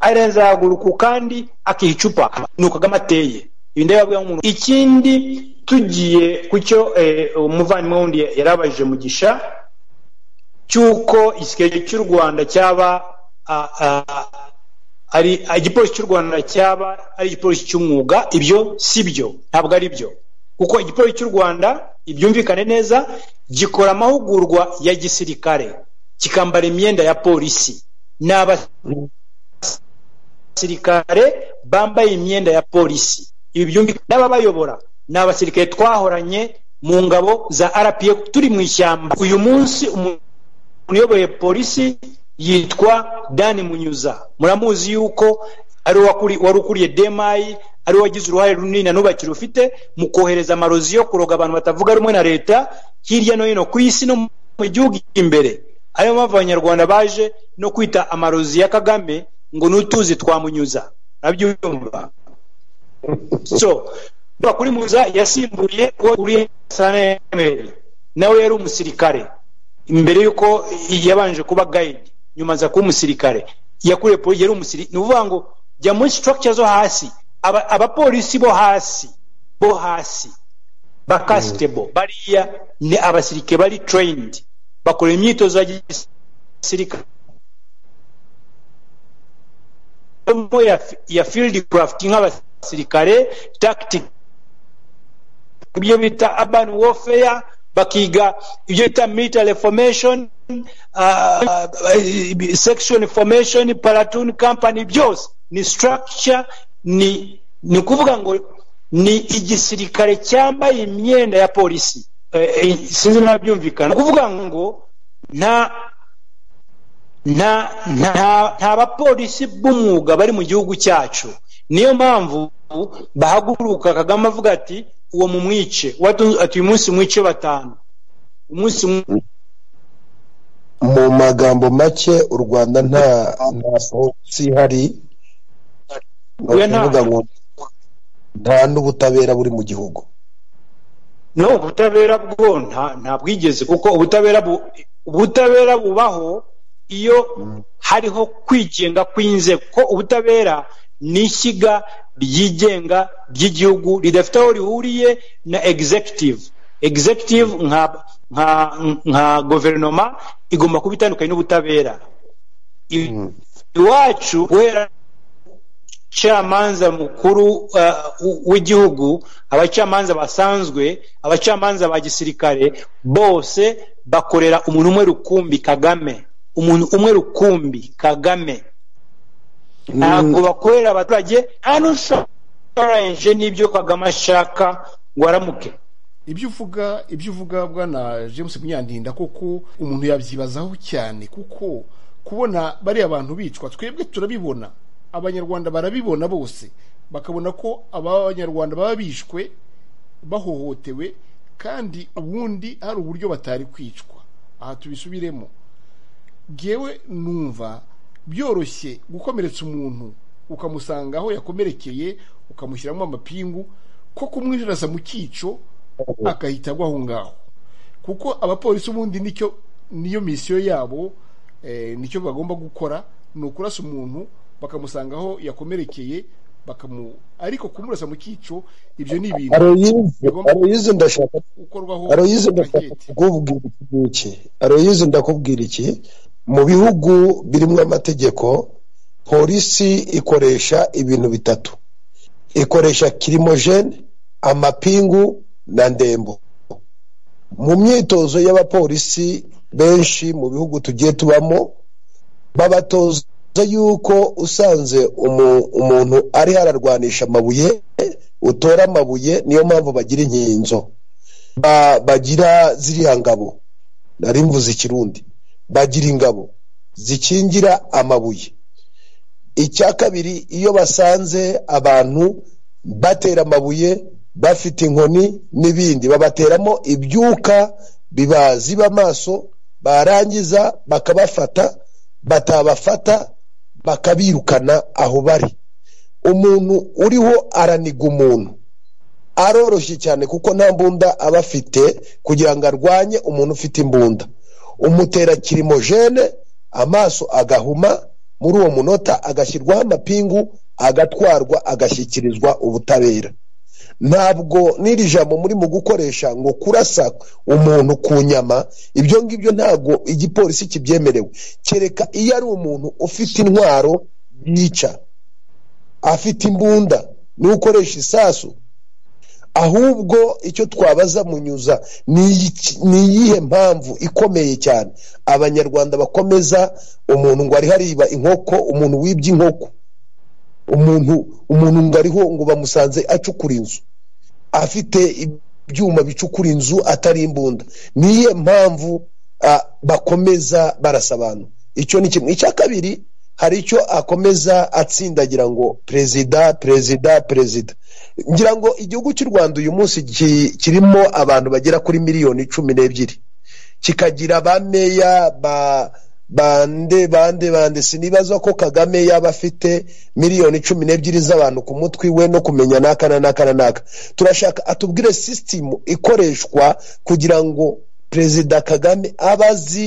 arazahaguruka kandi akiha icupa ni uko kagame ateye ibi ndabibabwira nk'umuntu ikindi tugiye ku cyo umuvandimwe wundi yarabajije mugisha cy'uko igisirikare cy'u rwanda cyaba ari igipolisi cy'u rwanda cyaba ari igipolisi cy'umwuga ibyo si byo ntabwo ari byo kuko igipolisi cy'u rwanda ibyumvikane neza gikora amahugurwa ya gisirikare kikambara imyenda ya polisi ni abasirikare bambaye imyenda ya polisi ibi byumvikane n'ababayobora ni abasirikare twahoranye mu ngabo za rpa turi mu ishyamba uyu munsi umuntu uyoboye polisi yitwa dani munyuza muramuzi yuko ari wari ukuriye demayi ari wagize uruhare runini na n'ubakiri ufite mu kohereza amarozi yo kuroga abantu batavuga rumwe na leta hirya no hino ku isi no mu gihugu imbere ariyo mpamvu abanyarwanda baje no kwita amarozi ya kagame ngo n'utuzi twamunyuza arabyumva so kuri muza yasimbuye uwo uriye nawe yari umusirikare mbere y'uko yabanje kuba gayidi nyuma aza kuba umusirikare yakuriye polisi yari umusirikare ni ukuvuga ngo jya muri structure zo hasi abapolisi bo hasi bo hasi bakasitebo bariya ni abasirikare bari trained bakora imyitozo ya gisirikare ya field craft nk'abasirikare tactic ibyo bita urban warfare bakiga ibyo bita military formation Uh, section formation platoon company byose ni structure ni ni ukuvuga ngo ni igisirikare cyambaye imyenda ya polisi sinzi nabyumvikana kuvuga ngo nta nta nta nta bapolisi b'umwuga bari mu gihugu cyacu niyo mpamvu bahaguruka kagame avuga ati uwo mumwice ati uyu munsi mwice batanu umunsi mu magambo make u rwanda nta nta polisi ihari ni ukuvuga ngo nta n'ubutabera buri mu gihugu no ubutabera bwo nta bwigeze kuko ubutabera ubutabera bubaho iyo hariho kwigenga kw'inzego ko ubutabera ni ishyiga ryigenga ry'igihugu ridafite aho rihuriye na executive executive nka nka guverinoma igomba kuba itandukanye n'ubutabera iwacu guhera umucamanza mukuru uh, w'igihugu abacamanza basanzwe abacamanza ba gisirikare bose bakorera umuntu umwe rukumbi kagame umuntu umwe rukumbi kagame ntabwo bakorera abaturage nta n'ushoranije n'ibyo kagame ashaka ngo aramuke ibyo uvuga ibyo uvuga bwana james munyandinda koko umuntu yabyibazaho cyane kuko kubona bariya abantu bicwa twebwe turabibona abanyarwanda barabibona bose bakabona ko abanyarwanda baba bishwe bahohotewe kandi ubundi hari uburyo batari kwicwa aha tubisubiremo ngewe numva byoroshye gukomeretsa umuntu ukamusanga aho yakomerekeye ukamushyiramo amapingu ko kumwinjiraza mu cyico agahita agwa aho ngaho kuko abapolisi ubundi nicyo niyo misiyo yabo nicyo bagomba gukora ni ukurasa umuntu bakamusanga aho yakomerekeye bakamu ariko kumurasa mu cyico ibyo ni ibintu aroyize ndashaka gukorwaho aroyize ndashaka gahete. kukubwira iki aroyize ndakubwira iki mu bihugu birimo amategeko polisi ikoresha ibintu bitatu ikoresha kirimojene amapingu na ndembo mu myitozo y'abapolisi benshi mu bihugu tugiye tubamo babatoza yuko usanze umu- umuntu ariho ararwanisha amabuye utora amabuye niyo mpamvu bagira inkinzo ba- bagira ziriya ngabo nari mvuze ikirundi bagira ingabo zikingira amabuye icya kabiri iyo basanze abantu batera amabuye bafite inkoni n'ibindi babateramo ibyuka bibaziba amaso barangiza bakabafata batabafata bakabirukana aho bari umuntu uriho araniga umuntu aroroshye cyane kuko nta mbunda aba afite kugira ngo arwanye umuntu ufite imbunda umutera kirimojene amaso agahuma muri uwo munota agashyirwaho amapingu agatwarwa agashyikirizwa ubutabera ntabwo n'iri jambo muri mu gukoresha ngo kurasa umuntu ku nyama ibyo ngibyo ntabwo igipolisi kibyemerewe kereka iyo ari umuntu ufite intwaro yica afite imbunda n'ukoresha isasu ahubwo icyo twabaza munyuza ni iki- ni iyihe mpamvu ikomeye cyane abanyarwanda bakomeza umuntu ngo ariho ariba inkoko umuntu wibye inkoko umuntu umuntu ngo ariho ngo bamusanze acukura inzu afite ibyuma bicukura inzu atari imbunda ni iyihe mpamvu ah, bakomeza barasa abantu icyo ni kimwe icya kabiri hari icyo akomeza atsindagira ngo perezida perezida perezida ngira ngo igihugu cy'u rwanda uyu munsi ki- kirimo abantu bagera kuri miliyoni cumi n'ebyiri kikagira bameya ba bande bande bande sinibaza ko kagame yaba afite miliyoni cumi n'ebyiri z'abantu ku mutwe we no kumenya n'aka na n'aka na n'aka turashaka atubwire sisitimu ikoreshwa kugira ngo perezida kagame abe azi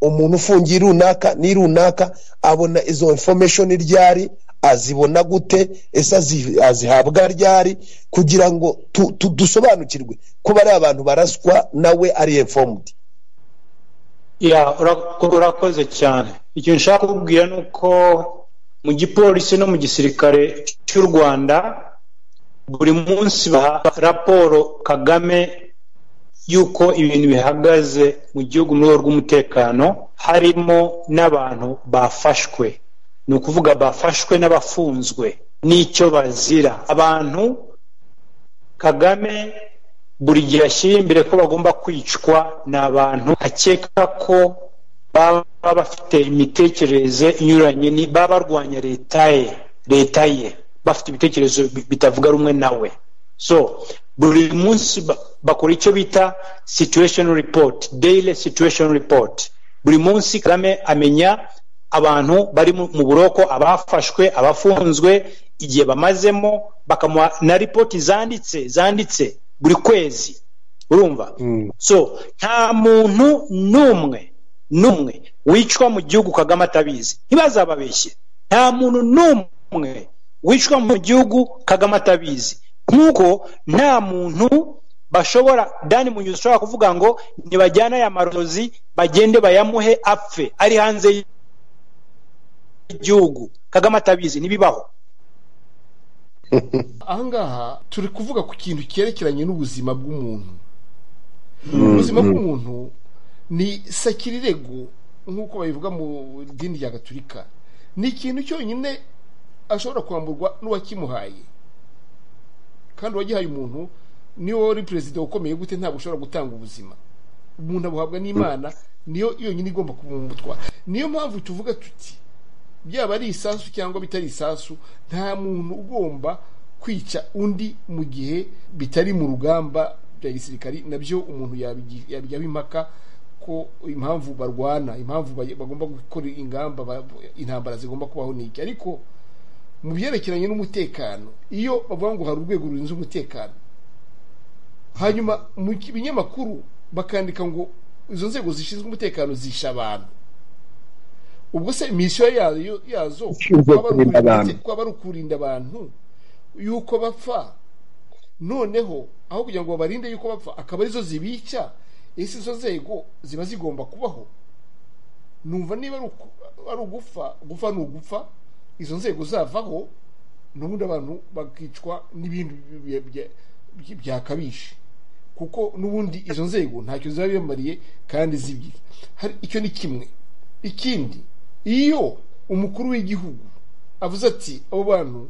umuntu ufungiye runaka ni runaka abona izo information ryari azibona gute ese azi- azihabwa ryari kugira ngo tu- tu- dusobanukirwe ko bari abantu baraswa nawe ari informed Ya, urako- urakoze cyane icyo nshaka kukubwira ni uko mu gipolisi no mu gisirikare cy'u rwanda buri munsi baha raporo kagame y'uko ibintu bihagaze mu gihugu mu rwego rw'umutekano harimo n'abantu bafashwe ni ukuvuga bafashwe n'abafunzwe n'icyo bazira abantu kagame buri gihe ashyira imbere ko bagomba kwicwa ni abantu akeka ko baba bafite imitekerereze inyuranye ni baba barwanya leta ye leta ye bafite ibitekerezo bi- bitavuga rumwe nawe so buri munsi ba- bakora icyo bita situation report daily situation report buri munsi kagame amenya abantu bari mu mu buroko abafashwe abafunzwe igihe bamazemo bakamuha na ripoti zanditse zanditse buri kwezi urumva so nta muntu n'umwe n'umwe wicwa mu gihugu kagame atabizi ntibazababeshye nta muntu n'umwe wicwa mu gihugu kagame atabizi nk'uko nta muntu bashobora dani munyuzi ushobora kuvuga ngo nibajyane aya marozi bagende bayamuhe apfe ari hanze y'igihugu kagame atabizi ntibibaho aha ngaha turi kuvuga ku kintu cyerekeranye n'ubuzima bw'umuntu ubuzima bw'umuntu ni sakirirego nk'uko babivuga mu dini rya gaturika ni ikintu cyonyine ashobora kwamburwa n'uwakimuhaye kandi uwagihaye umuntu niwe wari perezida ukomeye gute ntabwo ushobora gutanga ubuzima umuntu abuhabwa n'imana niyo yonyine igomba kubumutwa niyo mpamvu tuvuga tuti byaba ari isasu cyangwa bitari isasu nta muntu ugomba kwica undi mu gihe bitari mu rugamba bya gisirikari nabyo umuntu yabigi- yabijyaho impaka ko impamvu barwana impamvu bage- bagomba gukora ingamba ba- intambara zigomba kubaho n'iki ariko mu byerekeranye n'umutekano iyo bavuga ngo hari urwego rurinze umutekano hanyuma mu ki- binyamakuru bakandika ngo izo nzego zishinzwe umutekano zishe abantu ubwo se misiyo yayo yazo Ishinzwe kwaba ari kurinda ukurinda- abantu. kwaba ari ukurinda abantu yuko bapfa noneho aho kugira ngo babarinde yuko bapfa akaba arizo zibica ese izo nzego ziba zigomba kubaho numva niba ari uku- ari ugupfa gupfa ni ugupfa izo nzego zavaho n'ubundi abantu bakicwa n'ibindi bi- bi- bi- byakabije kuko n'ubundi izo nzego ntacyo ziba bimariye kandi zibye hari icyo ni kimwe ikindi iyo umukuru w'igihugu avuze ati abo bantu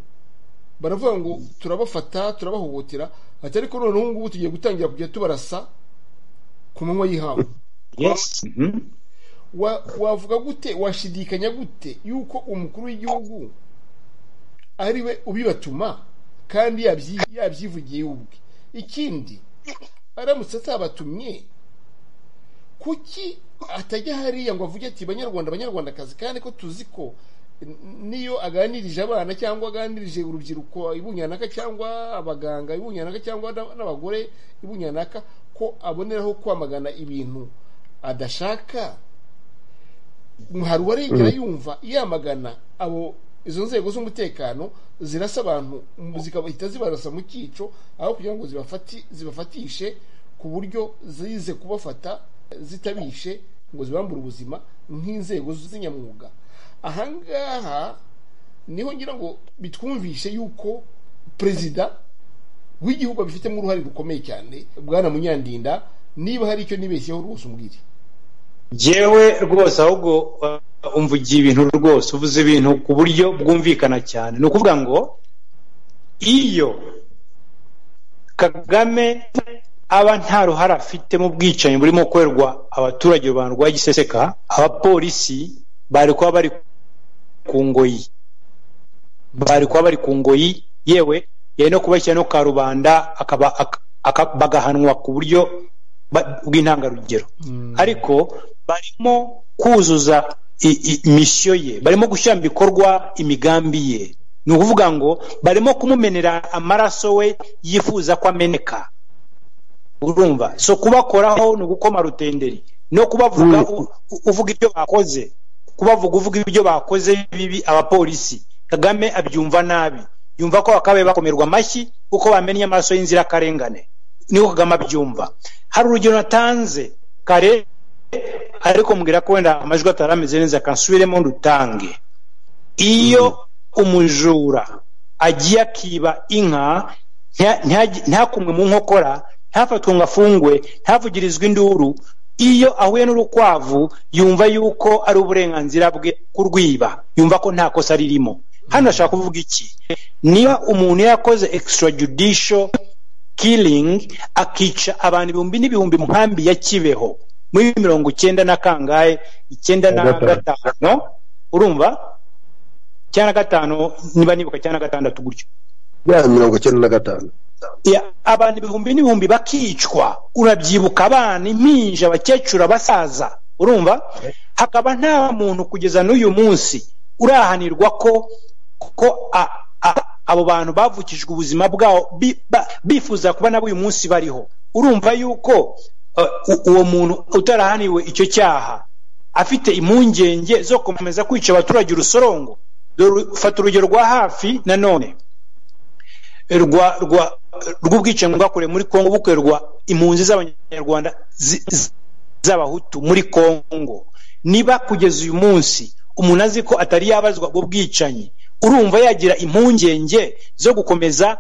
baravuga ngo turabafata turabahohotera ati ariko none ubu ngubu tugiye gutangira kujya tubarasa ku manywa y'ihangu yes Wa- wavuga gute washidikanya gute yuko umukuru w'igihugu ari we ubibatuma kandi yabyi- yabyivugiye we ubwe ikindi aramutse atabatumye kuki atajya hariya ngo avuge ati banyarwanda banyarwandakazi kandi ko tuzi ko n- niyo aganirije abana cyangwa aganirije urubyiruko ibunyanaka cyangwa abaganga ibunyanaka cyangwa n'ab- n'abagore ibunyanaka ko aboneraho kwamagana ibintu adashaka hari uwarengera yumva yamagana abo izo nzego z'umutekano zirasa abantu mu- zikabahita zibarasa mu cyico aho kugira ngo zibafati zibafatishe ku buryo zize kubafata zitabishe ngo zibambure ubuzima nk'inzego z'inyamwuga ahangaha niho ngira ngo bitwumvishe yuko perezida w'igihugu abifitemo uruhare rukomeye cyane bwana munyandinda niba hari icyo nibeshyeho rwose umbwire yewe rwose ahubwo uh, umvugiye ibintu rwose uvuze ibintu ku buryo bwumvikana cyane ni ukuvuga ngo iyo kagame aba nta ruhare afite mu bwicanyi burimo gukorerwa abaturage rubanda rwa giseseka abapolisi bari kuba bari ku ngoyi bari kuba bari ku ngoyi yewe yari no kubashyira no ka rubanda akaba ak- aka- bagahanwa ku buryo ba- bw'intangarugero ariko barimo kuzuza i- i- misiyo ye barimo gushyira mu bikorwa imigambi ye ni ukuvuga ngo barimo kumumenera amaraso we yifuza ko ameneka urumva so kubakoraho ni ugukoma rutenderi no kubavuga u- u- uvuga ibyo bakoze kubavuga uvuga ibyo bakoze bibi abapolisi kagame abyumva nabi yumva ko bakabaye bakomerwa amashyi kuko bamennye amaraso y'inzirakarengane niko kagame abyumva hari urugero natanze kare ariko mbwira ko wenda amajwi atari ameze neza kansubiremo ndutange iyo umujura agiye akiba inka nta- nta- ntakumwe mu nkokora ntafatwe ngo afungwe ntavugirizwe induru iyo ahuye n'urukwavu yumva yuko ari uburenganzira bwe kurwiba yumva ko nta kosa ririmo hano ashaka kuvuga iki niba umuntu yakoze extrajudicial killing akica abantu ibihumbi n'ibihumbi mu nkambi ya kibeho muri mirongo icyenda na kangahe icyenda na Na gatanu. gatanu urumva cyangwa na gatanu niba nibuka cyangwa na gatandatu gutyo ya mirongo icyenda na gatanu Ya, abantu ibihumbi n'ibihumbi bakicwa urabyibuka abana impinja abakecuru abasaza urumva hakaba nta muntu kugeza n'uyu munsi urahanirwa ko ko a- a- abo bantu bavukijwe ubuzima bwabo bi- ba- bifuza kuba nabo uyu munsi bariho urumva yuko eh, u- uwo muntu utarahaniwe icyo cyaha afite impungenge zo gukomeza kwica abaturage urusorongo Dore- fata urugero rwa hafi nanone rwa rwa rw'ubwicanyi bwakorewe muri Kongo bukorerwa impunzi z'abanyarwanda zi- zi- z'abahutu muri Kongo niba kugeza uyu munsi umuntu azi ko atari yabazwa ubwo bwicanyi urumva yagira impungenge zo gukomeza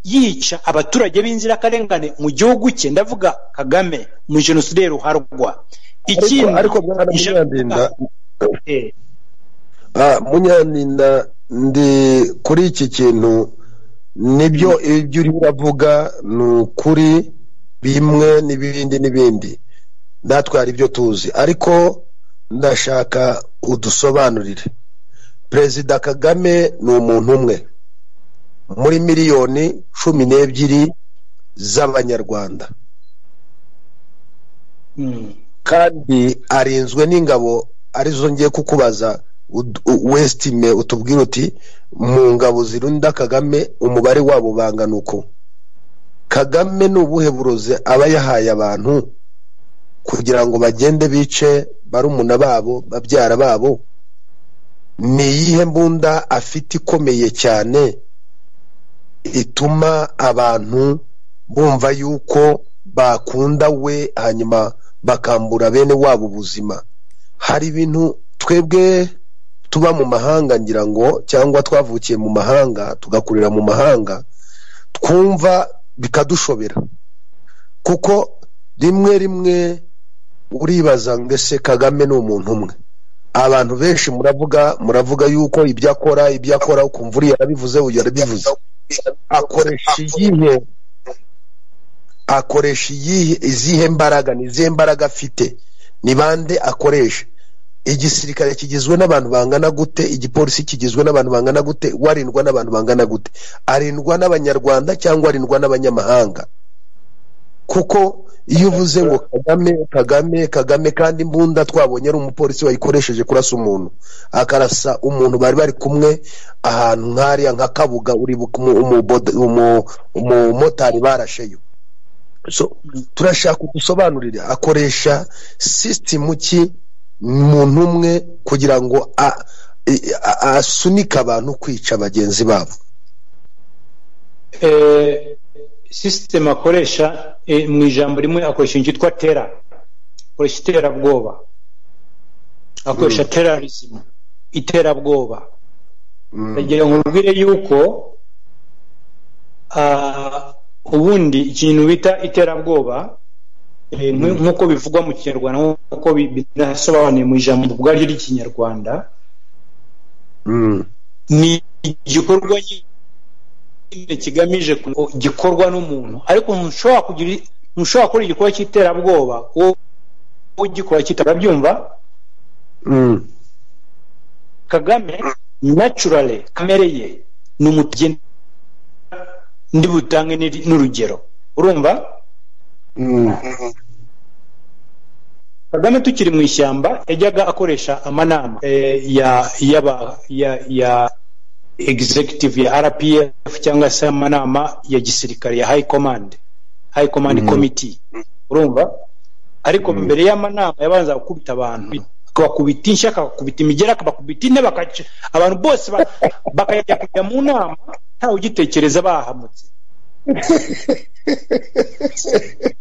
yica abaturage b'inzirakarengane mu gihugu cye ndavuga kagame mu jenoside ruharwa ikindi ariko mwana ije- munyandinda Eh, ah, munyandinda ndi kuri iki kintu nibyo ibyo uri uravuga ni ukuri bimwe n'ibindi n'ibindi natwe hari ibyo tuzi ariko ndashaka udusobanurire perezida kagame ni umuntu umwe muri miliyoni cumi n'ebyiri z'abanyarwanda mm. kandi arinzwe n'ingabo arizo ngiye kukubaza ud- u- wesitime utubwira uti mu ngabo zirinda kagame umubare wabo bangana uko kagame ni ubuhe burozi aba yahaye abantu kugira ngo bagende bice barumuna babo babyara babo ni iyihe mbunda afite ikomeye cyane ituma abantu bumva yuko bakunda we hanyuma bakambura bene wabo ubuzima hari ibintu twebwe tuba mu mahanga ngira ngo cyangwa twavukiye mu mahanga tugakurira mu mahanga twumva bikadushobera kuko rimwe rimwe uribaza ngo ese kagame ni umuntu umwe abantu benshi muravuga muravuga yuko ibyo akora ibyo akora ukumva uriya yarabivuze uyu yarabivuze akoresha iyihe akoresha iyihe izihe mbaraga ni izihe mbaraga afite ni bande akoresha igisirikare kigizwe n'abantu bangana gute igipolisi kigizwe n'abantu bangana gute warindwa n'abantu bangana gute arindwa n'abanyarwanda cyangwa arindwa n'abanyamahanga kuko iyo uvuze ngo kagame kagame kagame kandi imbunda twabonye ari umupolisi wayikoresheje kurasa umuntu akarasa umuntu bari bari kumwe ahantu nk'ariya nka kabuga uribuka umu- umuboda- umu- umumotari barasheyo so turashaka udusobanurire akoresha sisitemu ki muntu umwe kugira ngo a- i- a- asunike abantu kwica bagenzi babo Eh, sisiteme akoresha eh, mu ijambo rimwe akoresha inzu yitwa tera akoresha iterabwoba akoresha terrorism iterabwoba ndagira ngo ubwire yuko ah, ubundi ikintu bita iterabwoba eh, nk- nk'uko bivugwa mu kinyarwanda nk'uko bi- binasobanuye mu ijambo ubwaryo ry'ikinyarwanda Mm. ni igikorwa nyine kigamije ku- gikorwa n'umuntu ariko ntushobora kugira i- ntushobora gukora igikorwa cy'iterabwoba wowe ugikora cyita urabyumva Mm. kagame naturally kamere ye ni umutugenda ndi butange n'iri- n'urugero urumva Mm. kagame tukiri mu ishyamba yajyaga akoresha amanama eh, ya y'aba- ya ya executive ya rpf cyangwa se amanama ya gisirikare ya high command high command committee urumva ariko mbere y'amanama yabanza gukubita abantu akabakubita inshyi akabakubita imigera akabakubita intebe akaca- abantu bose ba- bakajya kujya mu nama ntawe ugitekereza bahamutse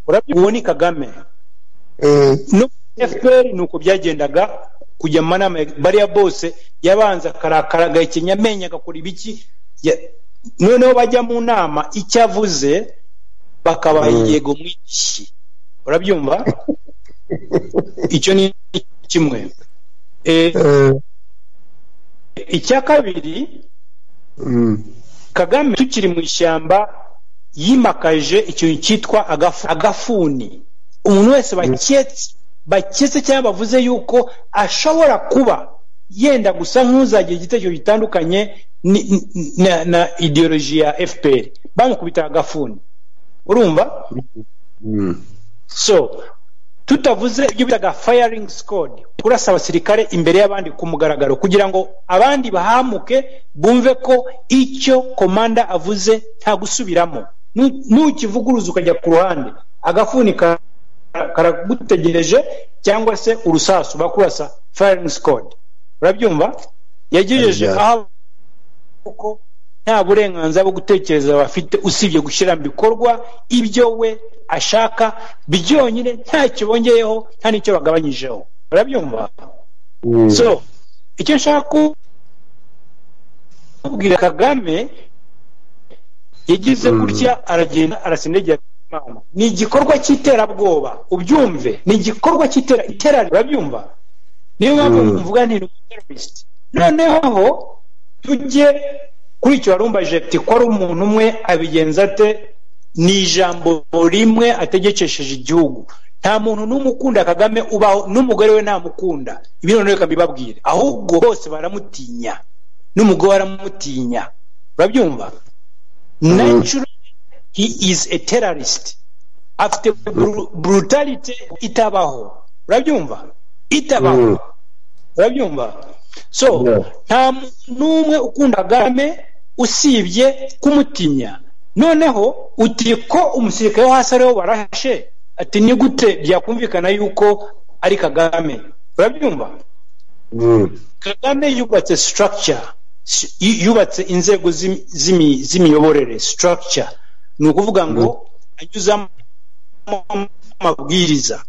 Urabona, uwo ni kagame Eh, no fpr ni uko byagendaga kujya mu manama ya- bariya bose yabanza akarakara agahekenya amenyo agakora ibiki Ya- noneho bajya mu nama icyo avuze bakabaha yego mwinshi urabyumva icyo ni kimwe Eh, eh, icya kabiri mm. kagame tukiri mu ishyamba yimakaje ikintu cyitwa agafu- agafuni umuntu wese baketse baketse cyangwa bavuze yuko ashobora kuba yenda gusa nk'uzagira igitekerezo gitandukanye ni- ni- na, na ideoloji ya fpr bamukubita agafuni urumva Mm. so tutavuze ibyo bitaga firing squad kurasa abasirikare imbere y'abandi ku mugaragaro kugira ngo abandi bahamuke bumve ko icyo komanda avuze nta gusubiramo Nu- nukivuguruza ukajya ku ruhande agafuni ka- karagutegereje cyangwa se urusasu bakurasa firing squad urabyumva yagejeje Yeah. aho kuko nta burenganzira bwo gutekereza bafite usibye gushyira mu bikorwa ibyo we ashaka byonyine ntacyo bongeyeho nta n'icyo bagabanyijeho urabyumva Mm. so icyo nshaka ku- kubwira kagame yagize gutya aragenda arasindagira imana ni igikorwa cy'iterabwoba ubyumve ni igikorwa cy'itera iterabwoba urabyumva niyo mpamvu mvuga nti ni umuterorisite noneho tujye kuri icyo wari umbaje ati ko ari umuntu umwe abigenza ate ni ijambo rimwe ategekesheje igihugu nta muntu n'umwe ukunda kagame ubaho n'umugore we ntamukunda ibi noneho reka mbibabwire ahubwo bose baramutinya n'umugore baramutinya urabyumva naturally he is a terrorist afite bru- brutality itabaho urabyumva itabaho Mm. urabyumva so Yeah. nta muntu n'umwe ukunda kagame usibye kumutinya noneho uti ko umusirikare wo hasi ariwo barashe ati ni gute byakumvikana yuko ari kagame urabyumva Mm. kagame yubatse structure s- yu- yubatse inzego z'imi- z'imi- z'imiyoborere structure ni ukuvuga ngo anyuzamo amabwiriza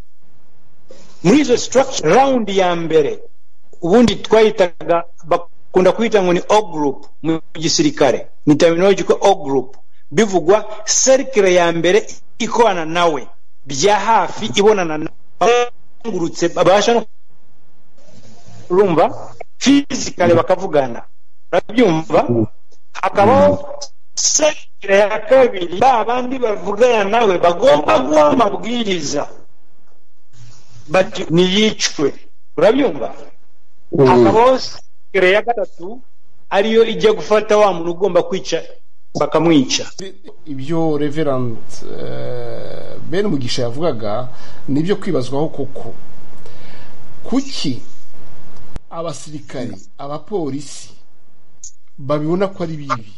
muri izo structure round ya mbere ubundi twayitaga bakunda kuyita ngo ni o group mu gisirikare ni terminology ko o group bivugwa cercle ya mbere ikorana nawe bya hafi ibonana nawe bazengurutse babasha no urumva fizikale bakavugana urabyumva hakabaho sekire ya kabiri ba bandi bavugana nawe bagomba guha amabwiriza bati niyicwe urabyumva hakabaho sekire ya gatatu ariyo ijya gufata wa muntu ugomba kwica bakamwica ibyo reverand eh, bene umugisha yavugaga ni ibyo kwibazwaho koko kuki abasirikari abapolisi babibona ko ari bibi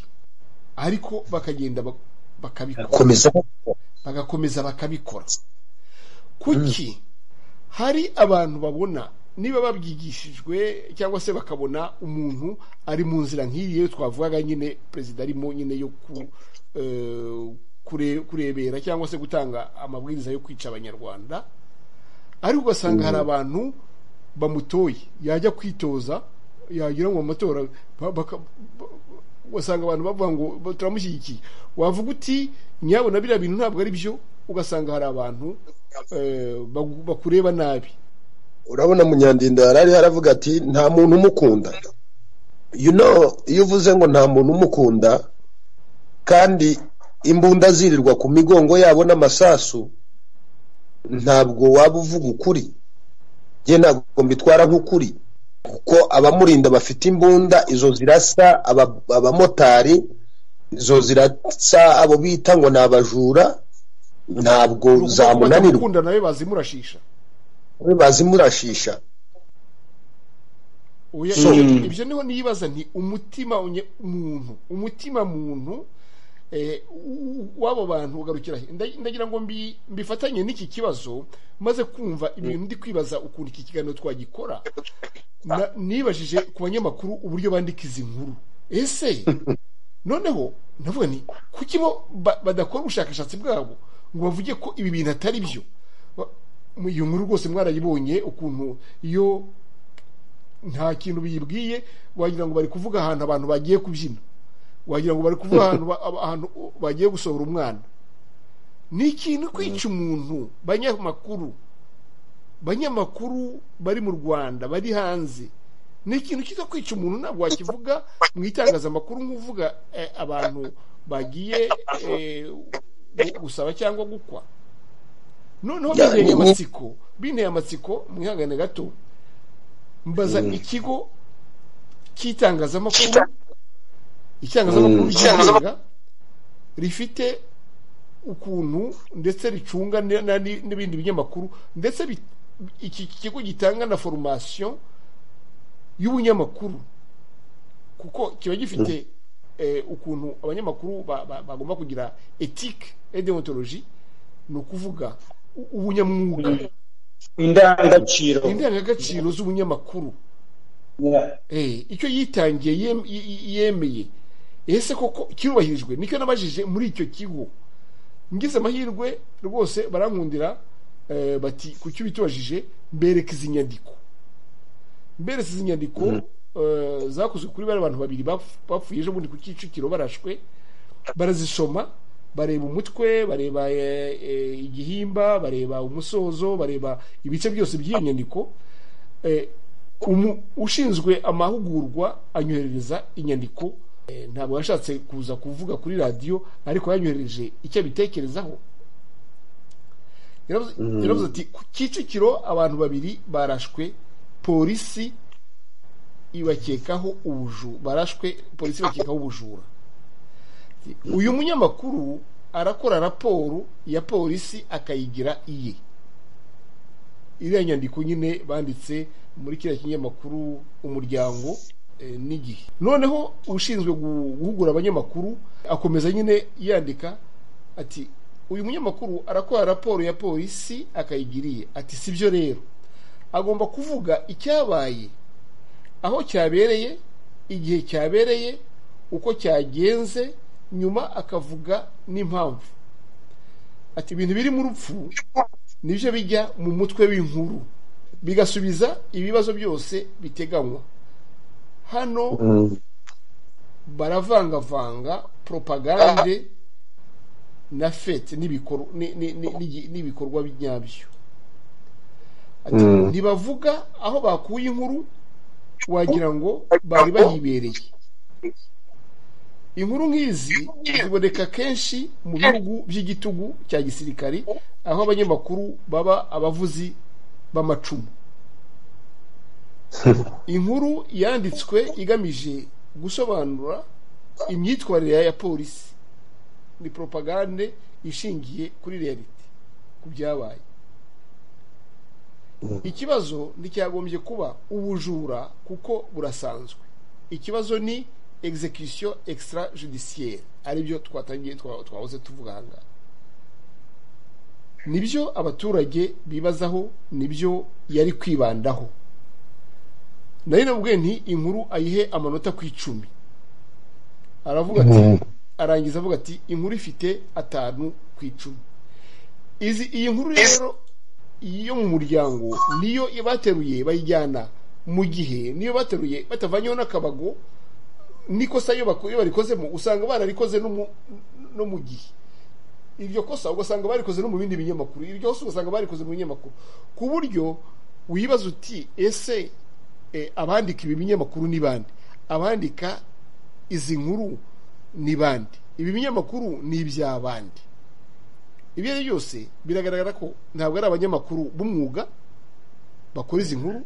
ariko bakagenda bak- bakabikora komeza bagakomeza bakabikora kuki hari abantu babona niba babyigishijwe cyangwa se bakabona umuntu ari mu nzira nk'iyi yo twavugaga nyine perezida arimo nyine yo ku- eh, kure- kurebera cyangwa se gutanga amabwiriza yo kwica abanyarwanda ariko ugasanga hari abantu bamutoye yajya kwitoza yagira ngo mu matora ba- baka- ba- ugasanga abantu bavuga ngo ba- turamushyigikiye wavuga uti nyabona biriya bintu ntabwo ari byo ugasanga hari abantu eh, bagu- bakureba nabi urabona munyandinda yarari haravuga ati nta muntu umukunda you know iyo uvuze ngo nta muntu umukunda kandi imbunda zirirwa ku migongo yabo n'amasasu ntabwo waba uvuga ukuri njye ntabwo mbitwara nk'ukuri kuko abamurinda bafite imbunda izo zirasa aba- abamotari izo zirasa abo bita ngo ni abajura ntabwo zamunanirwa gukunda nawe bazimurashisha bazimurashisha Oya, So- ibyo- ibyo niho nibaza nti umutima unye- muntu umutima muntu eh, u- w'abo bantu ugarukira he? Nda- ndagira ngo mbi- mbifatanye n'iki kibazo maze kumva ibintu ndi kwibaza ukuntu iki kiganiro twagikora Na- nibajije ku banyamakuru uburyo bandika izi nkuru ese noneho ndavuga ni kuki bo ba- badakora ubushakashatsi bwabo ngo bavuge ko ibi bintu atari byo Ba- iyo nkuru rwose mwarayibonye ukuntu iyo nta kintu biyibwiye wagira ngo bari kuvuga ahantu abantu bagiye kubyina wagira ngo bari kuvuga ahantu ba- aba- ahantu bagiye gusohora umwana ni ikintu kwica umuntu banyamakuru banyamakuru bari mu rwanda bari hanze ni ikintu kiza kwica umuntu ntabwo wakivuga mu itangazamakuru nk'uvuga eh, abantu bagiye eh, gu- gusaba cyangwa gukwa noneho Ya, binteye ni- amatsiko binteye amatsiko mwihangane gato mbaza ikigo cy'itangazamakuru itangazamakuru ryigenga rifite ukuntu ndetse ricunga n- na- ni- n'ibindi binyamakuru ndetse bi- iki kigo gitanga na formation y'ubunyamakuru kuko kiba gifite eh, ukuntu abanyamakuru ba- ba- bagomba kugira ethique et déontologie ni ukuvuga u- ubunyamwuga indangagaciro indangagaciro z'ubunyamakuru Eh, icyo yitangiye yem- y- y- yemeye ese koko kirubahirijwe nicyo nabajije muri icyo kigo ngize amahirwe rwose barankundira eh, bati ku cyo bitubajije mbereka izi nyandiko mbereka izi nyandiko zakozwe kuri bariya bantu babiri bapfuye ejo bundi ku kicukiro barashwe barazisoma bareba umutwe bareba igihimba bareba umusozo bareba ibice byose by'iyo nyandiko ushinzwe amahugurwa anyoherereza inyandiko ntabwo yashatse kuza kuvuga kuri radiyo ariko yanyohereje icyo abitekerezaho yaravuze ati ku kicukiro abantu babiri barashwe polisi ibakekaho ubujura barashwe polisi ibakekaho ubujura uyu munyamakuru arakora raporo ya polisi akayigira iye iriya nyandiko nyine banditse muri kiriya kinyamakuru umuryango n'igihe noneho ushinzwe guhugura abanyamakuru akomeza nyine yandika ati uyu munyamakuru arakora raporo ya polisi akayigiriye ati si byo rero agomba kuvuga icyabaye aho cyabereye igihe cyabereye uko cyagenze nyuma akavuga n'impamvu ati ibintu biri mu rupfu nibyo bijya mu mutwe w'inkuru bigasubiza ibibazo byose biteganywa hano baravangavanga poropagande na fete n'ibikorwa nyabyo ntibavuga aho bakuye inkuru wagira ngo bari bayibereye inkuru nk'izi ziboneka kenshi mu bihugu by'igitugu cya gisirikari aho abanyamakuru baba abavuzi b'amacumu inkuru yanditswe igamije gusobanura imyitwarire ya polisi ni poropagande ishingiye kuri realite ku byabaye ikibazo nticyagombye kuba ubujura kuko burasanzwe ikibazo ni execution extra judiciaire aribyo twatangiye twahoze tuvuga ahangaha nibyo abaturage bibazaho nibyo yari kwibandaho nayo nabwo nti inkuru ayihe amanota ku icumi aravuga ati arangiza avuga ati inkuru ifite atanu ku icumi izi iyi nkuru rero yo mu muryango niyo bateruye bayijyana mu gihe niyo bateruye batavanyeho n'akabago n'ikosa iyo barikozemo usanga bararikoze no mu gihe iryo kosa ugasanga barikoze no mu bindi binyamakuru iryo kosa ugasanga barikoze mu binyamakuru ku buryo wibaza uti ese abandika ibi binyamakuru ni bande abandika izi nkuru ni bande ibi binyamakuru ni iby'abandi ibyo ari byose biragaragara ko ntabwo ari abanyamakuru b'umwuga bakora izi nkuru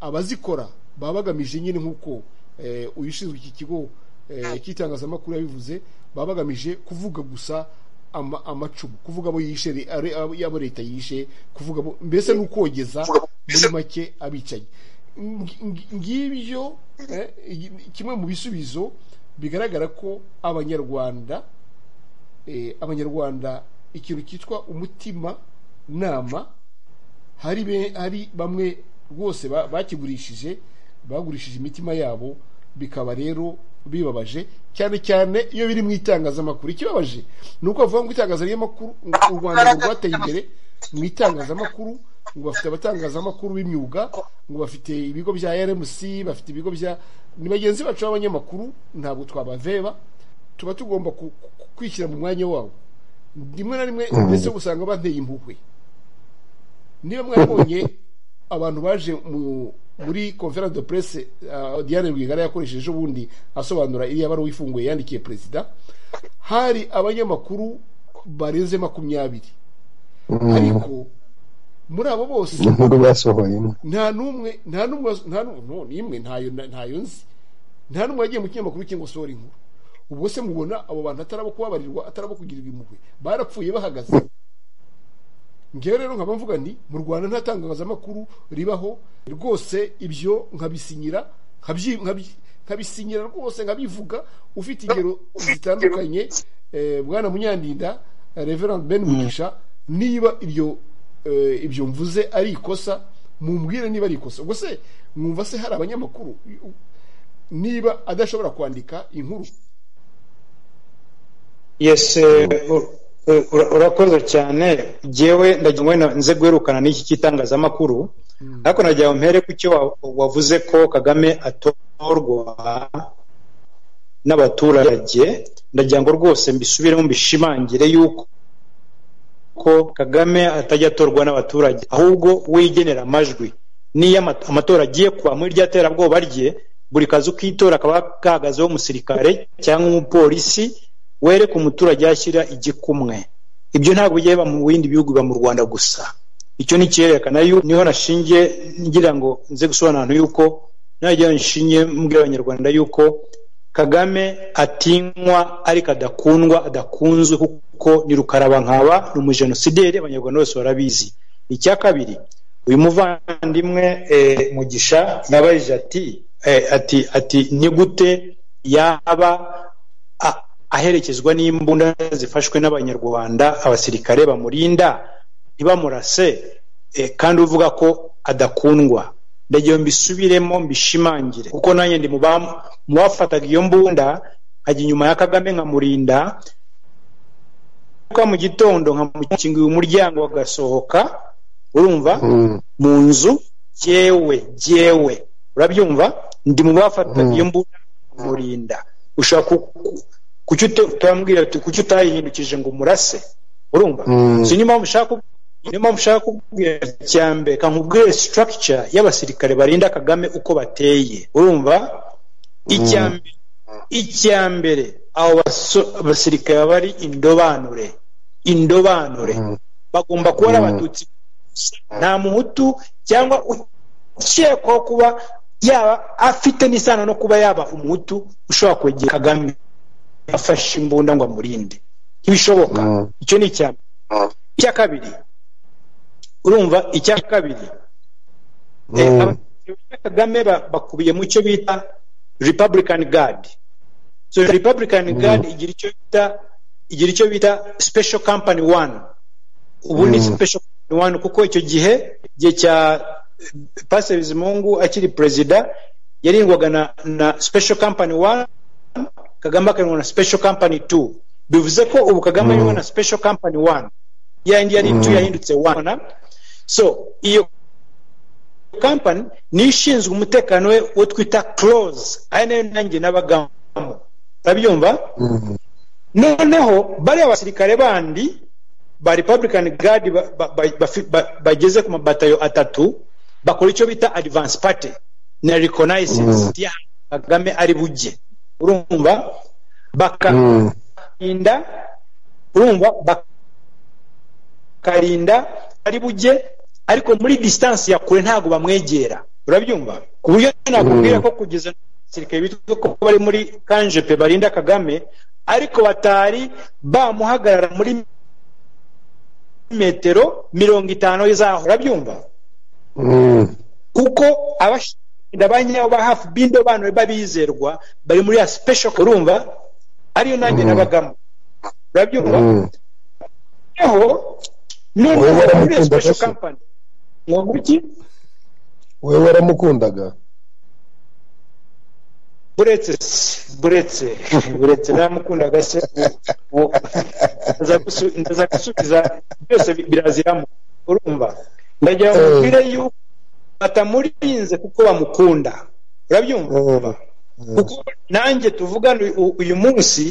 abazikora baba bagamije nyine nk'uko uyu ushinzwe iki kigo cy'itangazamakuru yabivuze baba bagamije kuvuga gusa amacumu kuvuga abo yishe abo leta yishe kuvuga mbese ni ukogeza muri make abicaye ngibyo kimwe mu bisubizo bigaragara ko abanyarwanda abanyarwanda ikintu cyitwa umutima nama hari bamwe rwose bakigurishije bagurishije imitima yabo bikaba rero bibabaje cyane cyane iyo biri mu itangazamakuru ikibabaje ni uko bavuga ngo itangazamakuru u rwanda rwateye imbere mu itangazamakuru ngo bafite abatangazamakuru b'imyuga ngo bafite ibigo bya rmc bafite ibigo bya ni bagenzi bacu b'abanyamakuru ntabwo twabaveba tuba tugomba kwishyira mu mwanya wabo rimwe na rimwe ndetse usanga bateye impuhwe niba mwabonye abantu baje mu muri conference de presse Diane Rwigara yakoresheje ejo bundi asobanura iriya baruwa ifunguye yandikiye perezida hari abanyamakuru barenze makumyabiri ariko muri abo bose nta n'umwe nta n'umwe nta n'imwe ntayo nzi nta n'umwe wagiye mu kinyamakuru cyangwa se inkuru ubwo se mubona abo bantu atarabo kubabarirwa atarabo kugirirwa impuhwe barapfuye bahagaze ngewe rero nkaba mvuga nti mu rwanda nta tangazamakuru ribaho rwose ibyo nkabisinyira nkabisinyira rwose nkabivuga ufite ingero zitandukanye bwana munyandinda reverand ben mugisha niba iryo ibyo mvuze ari ikosa mumbwire niba ari ikosa ubwo se mwumva se hari abanyamakuru niba adashobora kwandika inkuru urakoze cyane ngewe ndagira ngo nze guherukana n'iki cy'itangazamakuru ariko nagira ngo mpere ku cyo wa- wavuze ko kagame atorwa n'abaturage ndagira ngo rwose mbisubiremo mbishimangire yuko ko kagame atajya atorwa n'abaturage ahubwo we yigenera amajwi n'iyo ama- amatora agiye kuba muri rya terabwoba rye buri kazi k'itora kaba kahagazeho umusirikare cyangwa umupolisi wereka umuturage yashyira igikumwe ibyo ntabwo byaba mu bindi bihugu biba mu rwanda gusa icyo ni icyerekana yuko niho nashingiye ngira ngo nze gusobanura yuko najya nshingiye mbwira abanyarwanda yuko kagame atinywa ariko adakundwa adakunzwe kuko ni rukaraba nkaba ni umujenosideri abanyarwanda bose barabizi icya kabiri uyu muvandimwe eh, mugisha yabajije ati eh, ati ati ni gute yaba a- aherekezwa n'imbunda zifashwe n'abanyarwanda abasirikare bamurinda ntibamurase eh, kandi uvuga ko adakundwa ndagiye mbisubiremo mbishimangire kuko nanjye ndi mu bam- mu bafataga iyo mbunda nkajya inyuma ya kagame nkamurinda Mbyuka mu gitondo nkamukingira umuryango agasohoka urumva Mm. mu nzu jyewe jyewe urabyumva ndi mu bafataga iyo mbunda murinda ushaka ku- ku- kuki uta- utambwira ati kuki utayihindukije ngo umurase urumva Mm. si niyo mpamvu ushaka kub- niyo mpamvu ushaka kubwira cya mbere reka nkubwire structure y'abasirikare barinda kagame uko bateye urumva icya mbere icya mbere abo baso- abasirikare baba ari indobanure indobanure bagomba kuba ari abatutsi nta muhutu cyangwa ukekwaho kuba yaba afite n'isano no kuba yaba umuhutu ushobora kwegera kagame afashe imbunda ngo amurinde ntibishoboka Mm. icyo ni icya mbere icya kabiri urumva icya kabiri Eh, Mm. abayobozi ba kagame ba- bakubiye mu cyo bita republican guard so republican guard igira icyo bita igira icyo bita special company one ubu ni special company one kuko icyo gihe igihe cya eh, pastor bizimungu akiri perezida yarindwaga na, na special company one kagame akarindwa na special company two bivuze ko ubu kagame arindwa na special company one yayindi yari two yahindutse one so iyo company niyo ishinzwe umutekano we wo twita close ari nayo nanjye nabagamo urabyumva Mm. noneho bariya basirikare bandi ba republican guard ba- ba- ba- bafi- ba- bageze ku mabatayo atatu bakora icyo bita advance party na reconnaissance Mm. ya kagame ari bujye urumva baka Mm. bakarinda urumva bakarinda ari bujye ariko muri distance ya kure ntabwo bamwegera urabyumva ku buryo nakubwira ko kugeza abasirikare bitwa ko bari muri kanje pe barinda kagame ariko batari bamuhagarara muri metero mirongo itanu zaho urabyumva Mm. kuko abashinda ba nyabo ba hafi b'indobanure b'abizerwa bari muri ya special urumva ariyo nanjye nabagamo urabyumva Mm. noneho noneho Wowe muri iyo waramukundaga special se? company ngo guki wewe waramukundaga buretse se buretse buretse naramukundaga se uwo- ndaza gusu- ndaza gusubiza byose bi- biraziramo urumva ndagira ngo Eh. mbwire yuko batamurinze kuko bamukunda urabyumva Mm. kuko nanjye tuvugana uyu- uyu munsi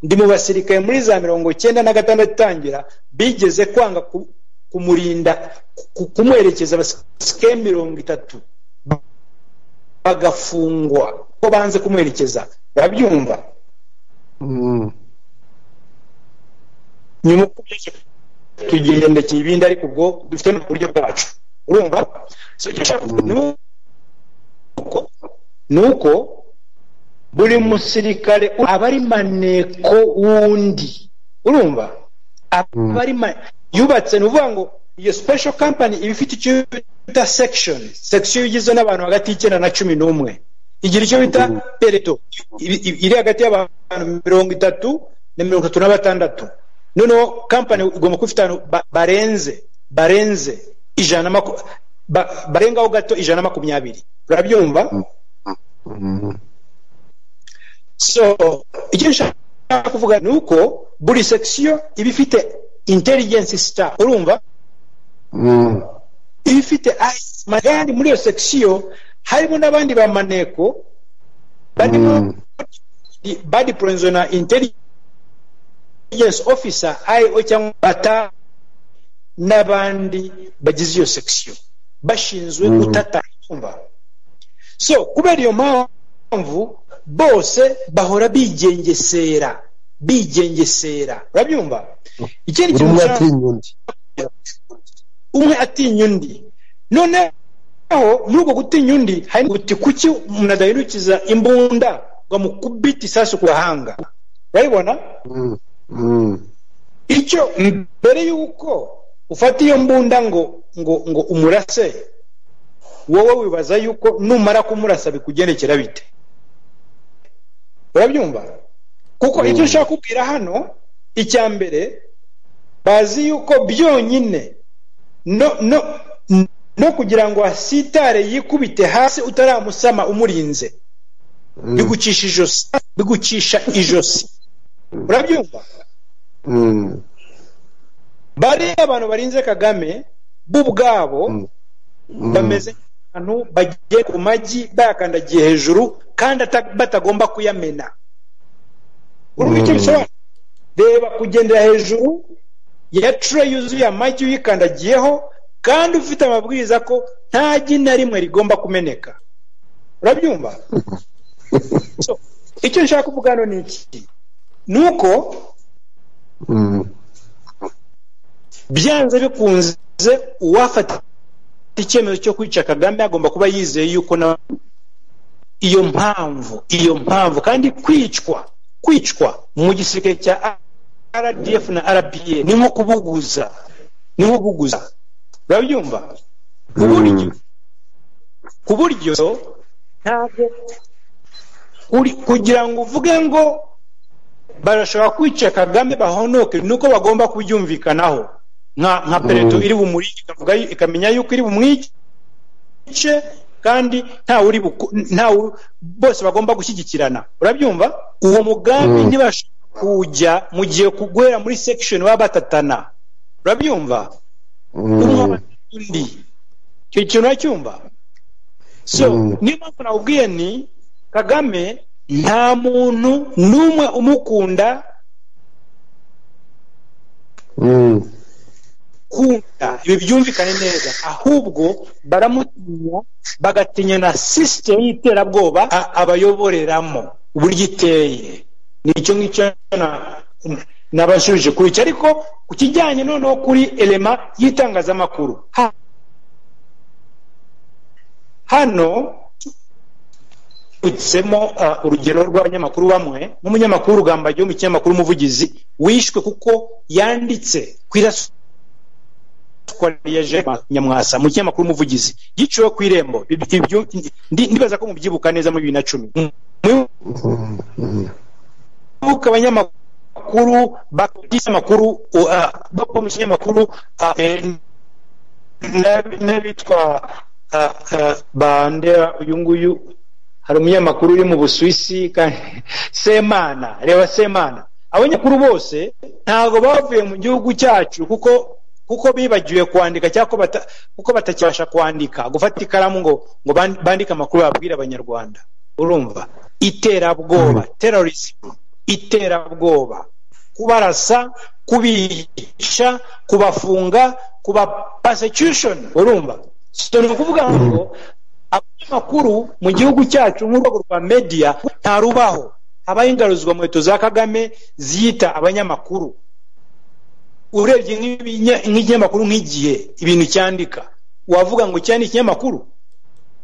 ndi mu basirikare muri za mirongo cyenda na gatandatu itangira bigeze kwanga ku- kumurinda ku- kumuherekeza abasirikare mirongo itatu bagafungwa ko banze kumuherekeza urabyumva Mm. nyuma uko byose tugendekeye ibindi ariko ubwo dufite mu buryo bwacu urumva So, icyo nshaka kuvuga ni uko ni uko buri musirikare u- aba ari maneko wundi urumva aba ari ma- yubatse ni ukuvuga ngo iyo special company iba ifite icyo bita section section igizwe n'abantu hagati y'icyenda na cumi n'umwe igira icyo bita pereto Ibi- ibi- iri hagati y'abantu mirongo itatu na mirongo itatu na batandatu noneho company igomba kuba ifite abantu ba- barenze barenze ijana na maku- ba- barengaho gato ijana na makumyabiri urabyumva Mm. so icyo nshaka kuvuga ni uko buri section iba ifite intelligence staff urumva Mm. iba ifite mahandi muri iyo sekisiyo harimo n'abandi ba maneko barimo badi porezona intelligence officer io cyangwa bata n'abandi bagize iyo sekisiyo bashinzwe gutata icyumba so kubera iyo mpamvu bose bahora bigengesera bigengesera urabyumva ikindi buri kintu ushaka- umwe atinya undi umwe atinya undi noneho muri uko gutinya undi hari guti kuki umuntu adaherukiza imbunda ngo amukubite isasu ku gahanga urabibona Mm, mm. icyo mbere y'uko ufata iyo mbunda ngo ngo ngo umurase wowe wibaza yuko numara kumurasa bikugendekera bite urabyumva kuko icyo ushaka kubwira hano icya mbere bazi yuko byonyine no no no kugira ngo asitare yikubite hasi utaramusama umurinze bigucisha ijosi bigucisha ijosi urabyumva Mm. bariya abantu barinze kagame bo ubwabo bameze nk'abantu bagiye ku magi bayakandagiye hejuru kandi ata- batagomba kuyamena urumva icyo bisobanura reba kugendera hejuru ya tray yuzuye amagi uyikandagiyeho kandi ufite amabwiriza ko nta gi na rimwe rigomba kumeneka urabyumva So, icyo nshaka kuvuga hano ni iki ni uko Mm. byanze bikunze uwafata icyemezo cyo kwica kagame agomba kuba yizeye yuko na iyo mpamvu iyo mpamvu kandi kwicwa kwicwa mu gisirikare cya rdf na rpa ni nko kubuguza ni nko kubuguza urabyumva ku buryo ku buryo ntabwo uri kugira ngo uvuge ngo barashobora kwica kagame bahonoke nuko bagomba kubyumvikanaho nka nka pereto iri bumurike ikavuga yu- ikamenya yuko iri bumwice kandi nta uri buku- nta wu- bose bagomba gushyigikirana urabyumva uwo mugambi ntibashobora kuwujya mu gihe kuguhera muri section baba batatana urabyumva Mm. undi icyo kintu uracyumva so niyo mpamvu nawubwiye ni kagame nta muntu n'umwe umukunda Mm. kunda ibi byumvikane neza ahubwo baramutinya bagatinya na sisitemu y'iterabwoba a- abayoboreramo uburyo iteye ni icyo ngicyo na- nabashubije kuri icyo ariko ku kijyanye noneho kuri elema y'itangazamakuru ha- hano utsemo uh, urugero rw'abanyamakuru bamwe nk'umunyamakuru rugambagiye wo mu kinyamakuru umuvugizi wishwe kuko yanditse ku irasu twareje nyamwasa mu kinyamakuru umuvugizi yiciwe ku irembo Ibi- ibyo ndi- ndibaza ko mubyibuka neza muri bibiri na cumi mwibuka abanyamakuru bakubise amakuru uh, bakomisha ikinyamakuru uh, eh, n'ab- n'abitwa uh, uh, bande uyu nguyu hari umunyamakuru uri mu busuwisi kandi semana reba semana abanyamakuru bose ntabwo bavuye mu gihugu cyacu kuko kuko bibagiwe kwandika cyangwa ko bata- kuko batakibasha kwandika gufata ikaramu ngo ngo ban- bandike amakuru babwire abanyarwanda urumva iterabwoba terrorism iterabwoba kubarasa kubica kubafunga kuba persecution urumva so ni ukuvuga ngo abanyamakuru mu gihugu cyacu nk'urwego rwa media ntarubaho habaho ingaruzwa mu leta za kagame ziyita abanyamakuru urebye nk'ibinya- nk'ikinyamakuru nk'igihe ibintu cyandika wavuga ngo cya ni ikinyamakuru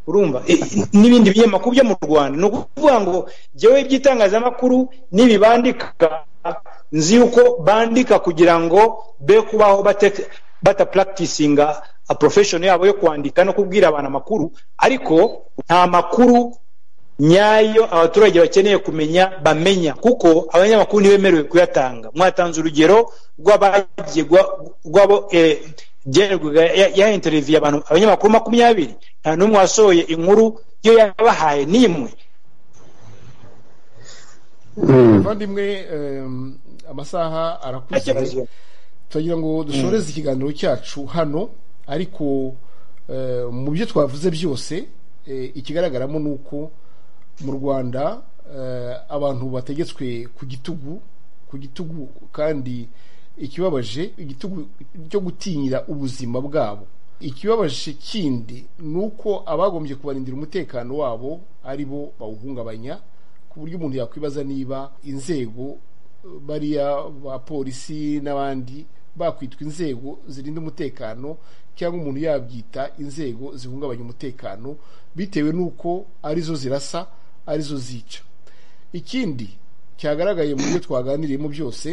urumva E, n'ibindi binyamakuru byo mu rwanda ni ukuvuga ngo jyewe iby'itangazamakuru n'ibi bandika nzi yuko bandika kugira ngo be kubaho bate- batapuragitisinga porofeshoni yabo yo kwandika no kubwira abantu amakuru ariko nta makuru nyayo abaturage bakeneye kumenya bamenya kuko abanyamakuru ntibemerewe kuyatanga mwatanze urugero rw'abagiye gwa- rw'abo eh, Jennerwaga ya- ya interiviye abantu abanyamakuru makumyabiri nta n'umwe wasohoye inkuru yo yabahaye n'imwe Mm. abavandimwe em, amasaha arakuze Ntakibazo. turagira ngo dusoreze ikiganiro cyacu hano ariko mu byo twavuze byose ikigaragaramo ni uko mu rwanda abantu bategetswe ku gitugu ku gitugu kandi ikibabaje igitugu cyo gutinyira ubuzima bwabo ikibabaje kindi ni uko abagombye kubarindira umutekano wabo ari bo bawuhungabanya ku buryo umuntu yakwibaza niba inzego bariya polisi n'abandi bakwitwa inzego zirinda umutekano cyangwa umuntu yabyita inzego zihungabanya umutekano bitewe n'uko arizo zirasa arizo zica ikindi cyagaragaye mu byo twaganiriyemo byose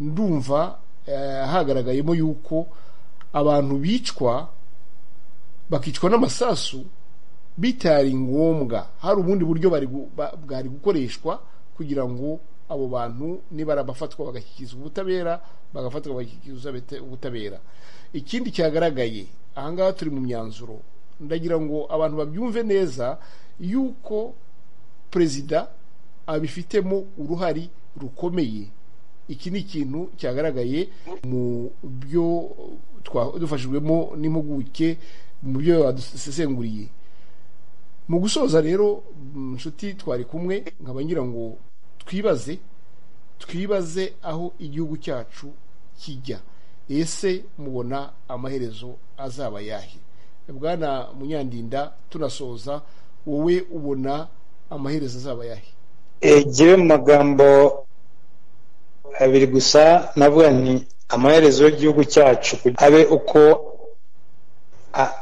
ndumva hagaragayemo yuko abantu bicwa bakicwa n'amasasu bitari ngombwa hari ubundi buryo bwari gukoreshwa kugira ngo abo bantu nibara bafatwa bagashyikirizwa ubutabera bagafatwa bagashyikirizwa ubutabera ikindi cyagaragaye ahangaha turi mu myanzuro ndagira ngo abantu babyumve neza yuko perezida abifitemo uruhari rukomeye iki ni ikintu cyagaragaye mu byo dufashijwemo n'impuguke mu byo badusesenguriye mu gusoza rero inshuti twari kumwe nkaba ngira ngo twibaze twibaze aho igihugu cyacu kijya ese mubona amaherezo azaba yahe bwana munyandinda tunasoza wowe ubona amaherezo azaba yahe egewe mu magambo abiri gusa navuga nti amaherezo y'igihugu cyacu abe uko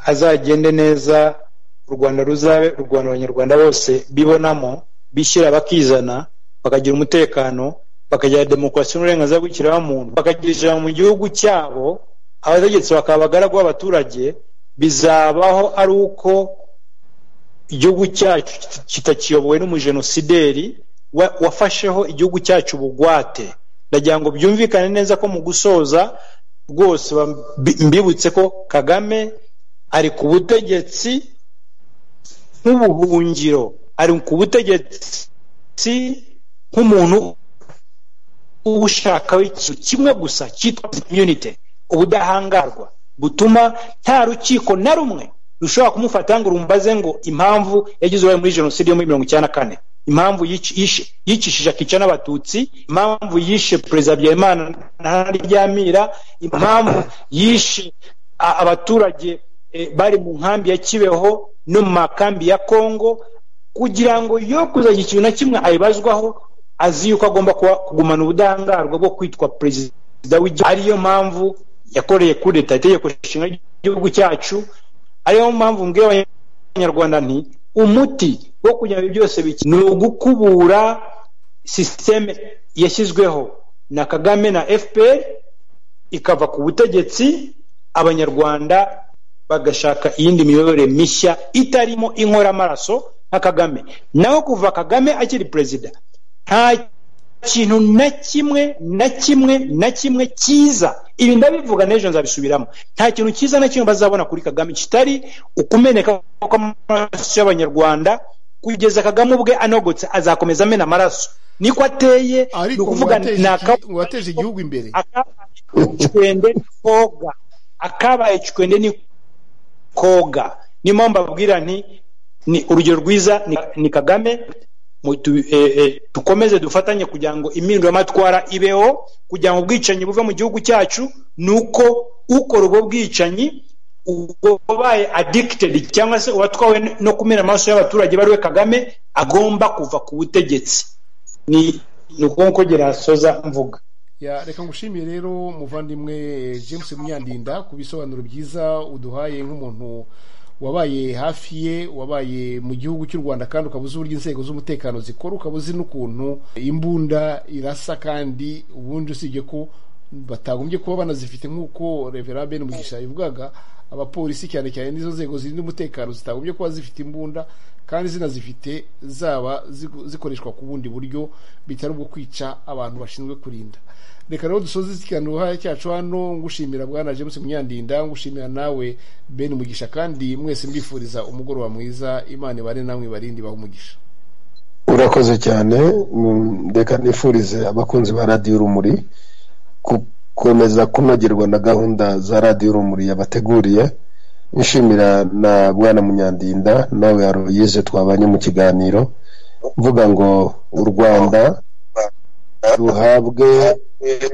azagende neza u rwanda ruzabe u rwanda abanyarwanda bose bibonamo bishyira bakizana bakagira umutekano bakagira demokarasi n'uburenganzira bw'ikiremwamuntu bakagira ijambo mu gihugu cyabo abategetsi bakaba abagaragu b'abaturage bizabaho ari uko igihugu cyacu kitakiyobowe n'umujenosideri wafasheho igihugu cyacu bugwate ndagira ngo byumvikane neza ko mu gusoza rwose mbibutse ko kagame ari ku butegetsi nk'ubuhungiro ari ku butegetsi nk'umuntu ushakaho ikintu kimwe gusa cyitwa imyunite ubudahangarwa butuma nta rukiko na rumwe rushobora kumufata ngo rumbaze ngo impamvu yagize uruhare muri jenoside yo muri mirongo icyenda na kane impamvu yicishije akica n'abatutsi impamvu yishe perezida habyarimana ntaryamira impamvu yishe abaturage bari mu nkambi ya kibeho no mu makambi ya kongo kugira ngo yo kuzagira ikintu na kimwe ayibazwaho azi yuko agomba kugumana ubudahangarwa bwo kwitwa perezida w'igihugu ariyo mpamvu yakoreye kudeta itegeko nshinga ry'igihugu cyacu ariyo mpamvu mbwira abanyarwanda nti umuti wo kugira ngo byose bike ni ugukubura sisiteme yashyizweho na kagame na fpr ikava ku butegetsi abanyarwanda bagashaka iyindi miyoborere mishya itarimo inkoramaraso nka kagame naho kuva kagame akiri perezida nta kintu na kimwe na kimwe na kimwe cyiza ibi ndabivuga n'ejo nzabisubiramo nta kintu cyiza na kimwe bazabona kuri kagame kitari ukumeneka kw'amaraso y'abanyarwanda kugeza kagame ubwe anogotse azakomeza amena amaraso niko ateye ni ukuvuga ni akabaye igihugu imbere icwende koga akabaye icwende ni koga niyo mpamvu babwira nti ni urugero rwiza ni kagame dukomeze dufatanye kugira ngo impinduramatwara ibeho kugira ngo ubwicanyi buve mu gihugu cyacu ni uko ukora ubwo bwicanyi ubaye adikitedi cyangwa se uwatwawe no kumena amaraso y'abaturage bariwe kagame agomba kuva ku butegetsi ni ukuvuga ko gerasoza mvuga reka ngushimiye rero muvandimwe james munyandinda ku bisobanuro byiza uduhaye nk'umuntu wabaye hafi ye wabaye mu gihugu cy'u rwanda kandi ukaba uzi uburyo inzego z'umutekano zikora ukaba uzi n'ukuntu imbunda irasa kandi ubundi usibye ko batagombye kuba banazifite nk'uko revera bene mugisha yabivugaga abapolisi cyane cyane n'izo nzego zirinda umutekano zitagombye kuba zifite imbunda kandi zinazifite zaba zikoreshwa ku bundi buryo bitari ubwo kwica abantu bashinzwe kurinda reka rero dusoze ikiganiro cyacu hano ngushimira bwana james munyandinda ngushimira nawe ben umugisha kandi mwese mbifuriza umugoroba mwiza imana ibare namwe barindi baho umugisha urakoze cyane reka nifurize abakunzi ba radiyo urumuri gukomeza kunogerwa na gahunda za radiyo urumuri yabateguriye nshimira na mwana munyandinda nawe yaroyize twabanye mu kiganiro mvuga ngo u rwanda ruhabwe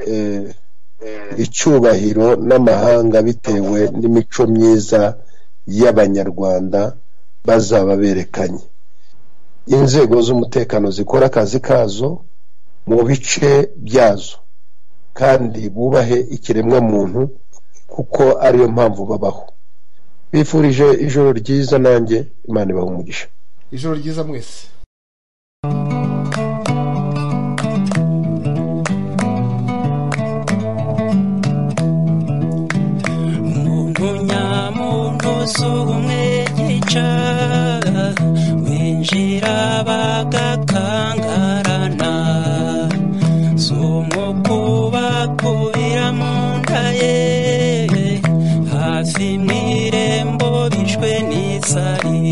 eh, icyubahiro n'amahanga bitewe n'imico myiza y'abanyarwanda bazaba berekanye inzego z'umutekano zikora akazi kazo mu bice byazo kandi bubahe ikiremwamuntu kuko ariyo mpamvu babaho bifurije ijoro ryiza nanjye imana ibaha umugisha ijoro ryiza mwese muntu nyamuntu si umwe gica binjira bagakangarana si umukubakubira mu nda ye hafi mu irembo bishwe n'isari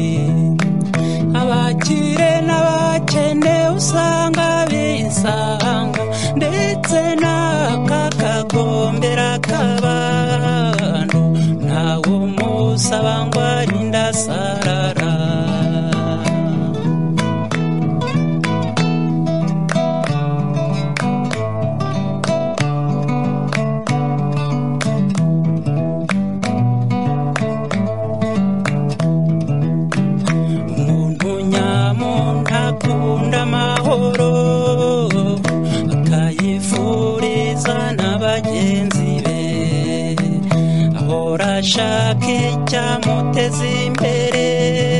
abakire n'abakene usanga bisanga ndetse n'akakagombera k'abantu ntawe umusaba ngo arinde asarara umuntu nyamuntu akunda amahoro akayifuriza na bagenzi be ahora ashaka icyamuteza imbere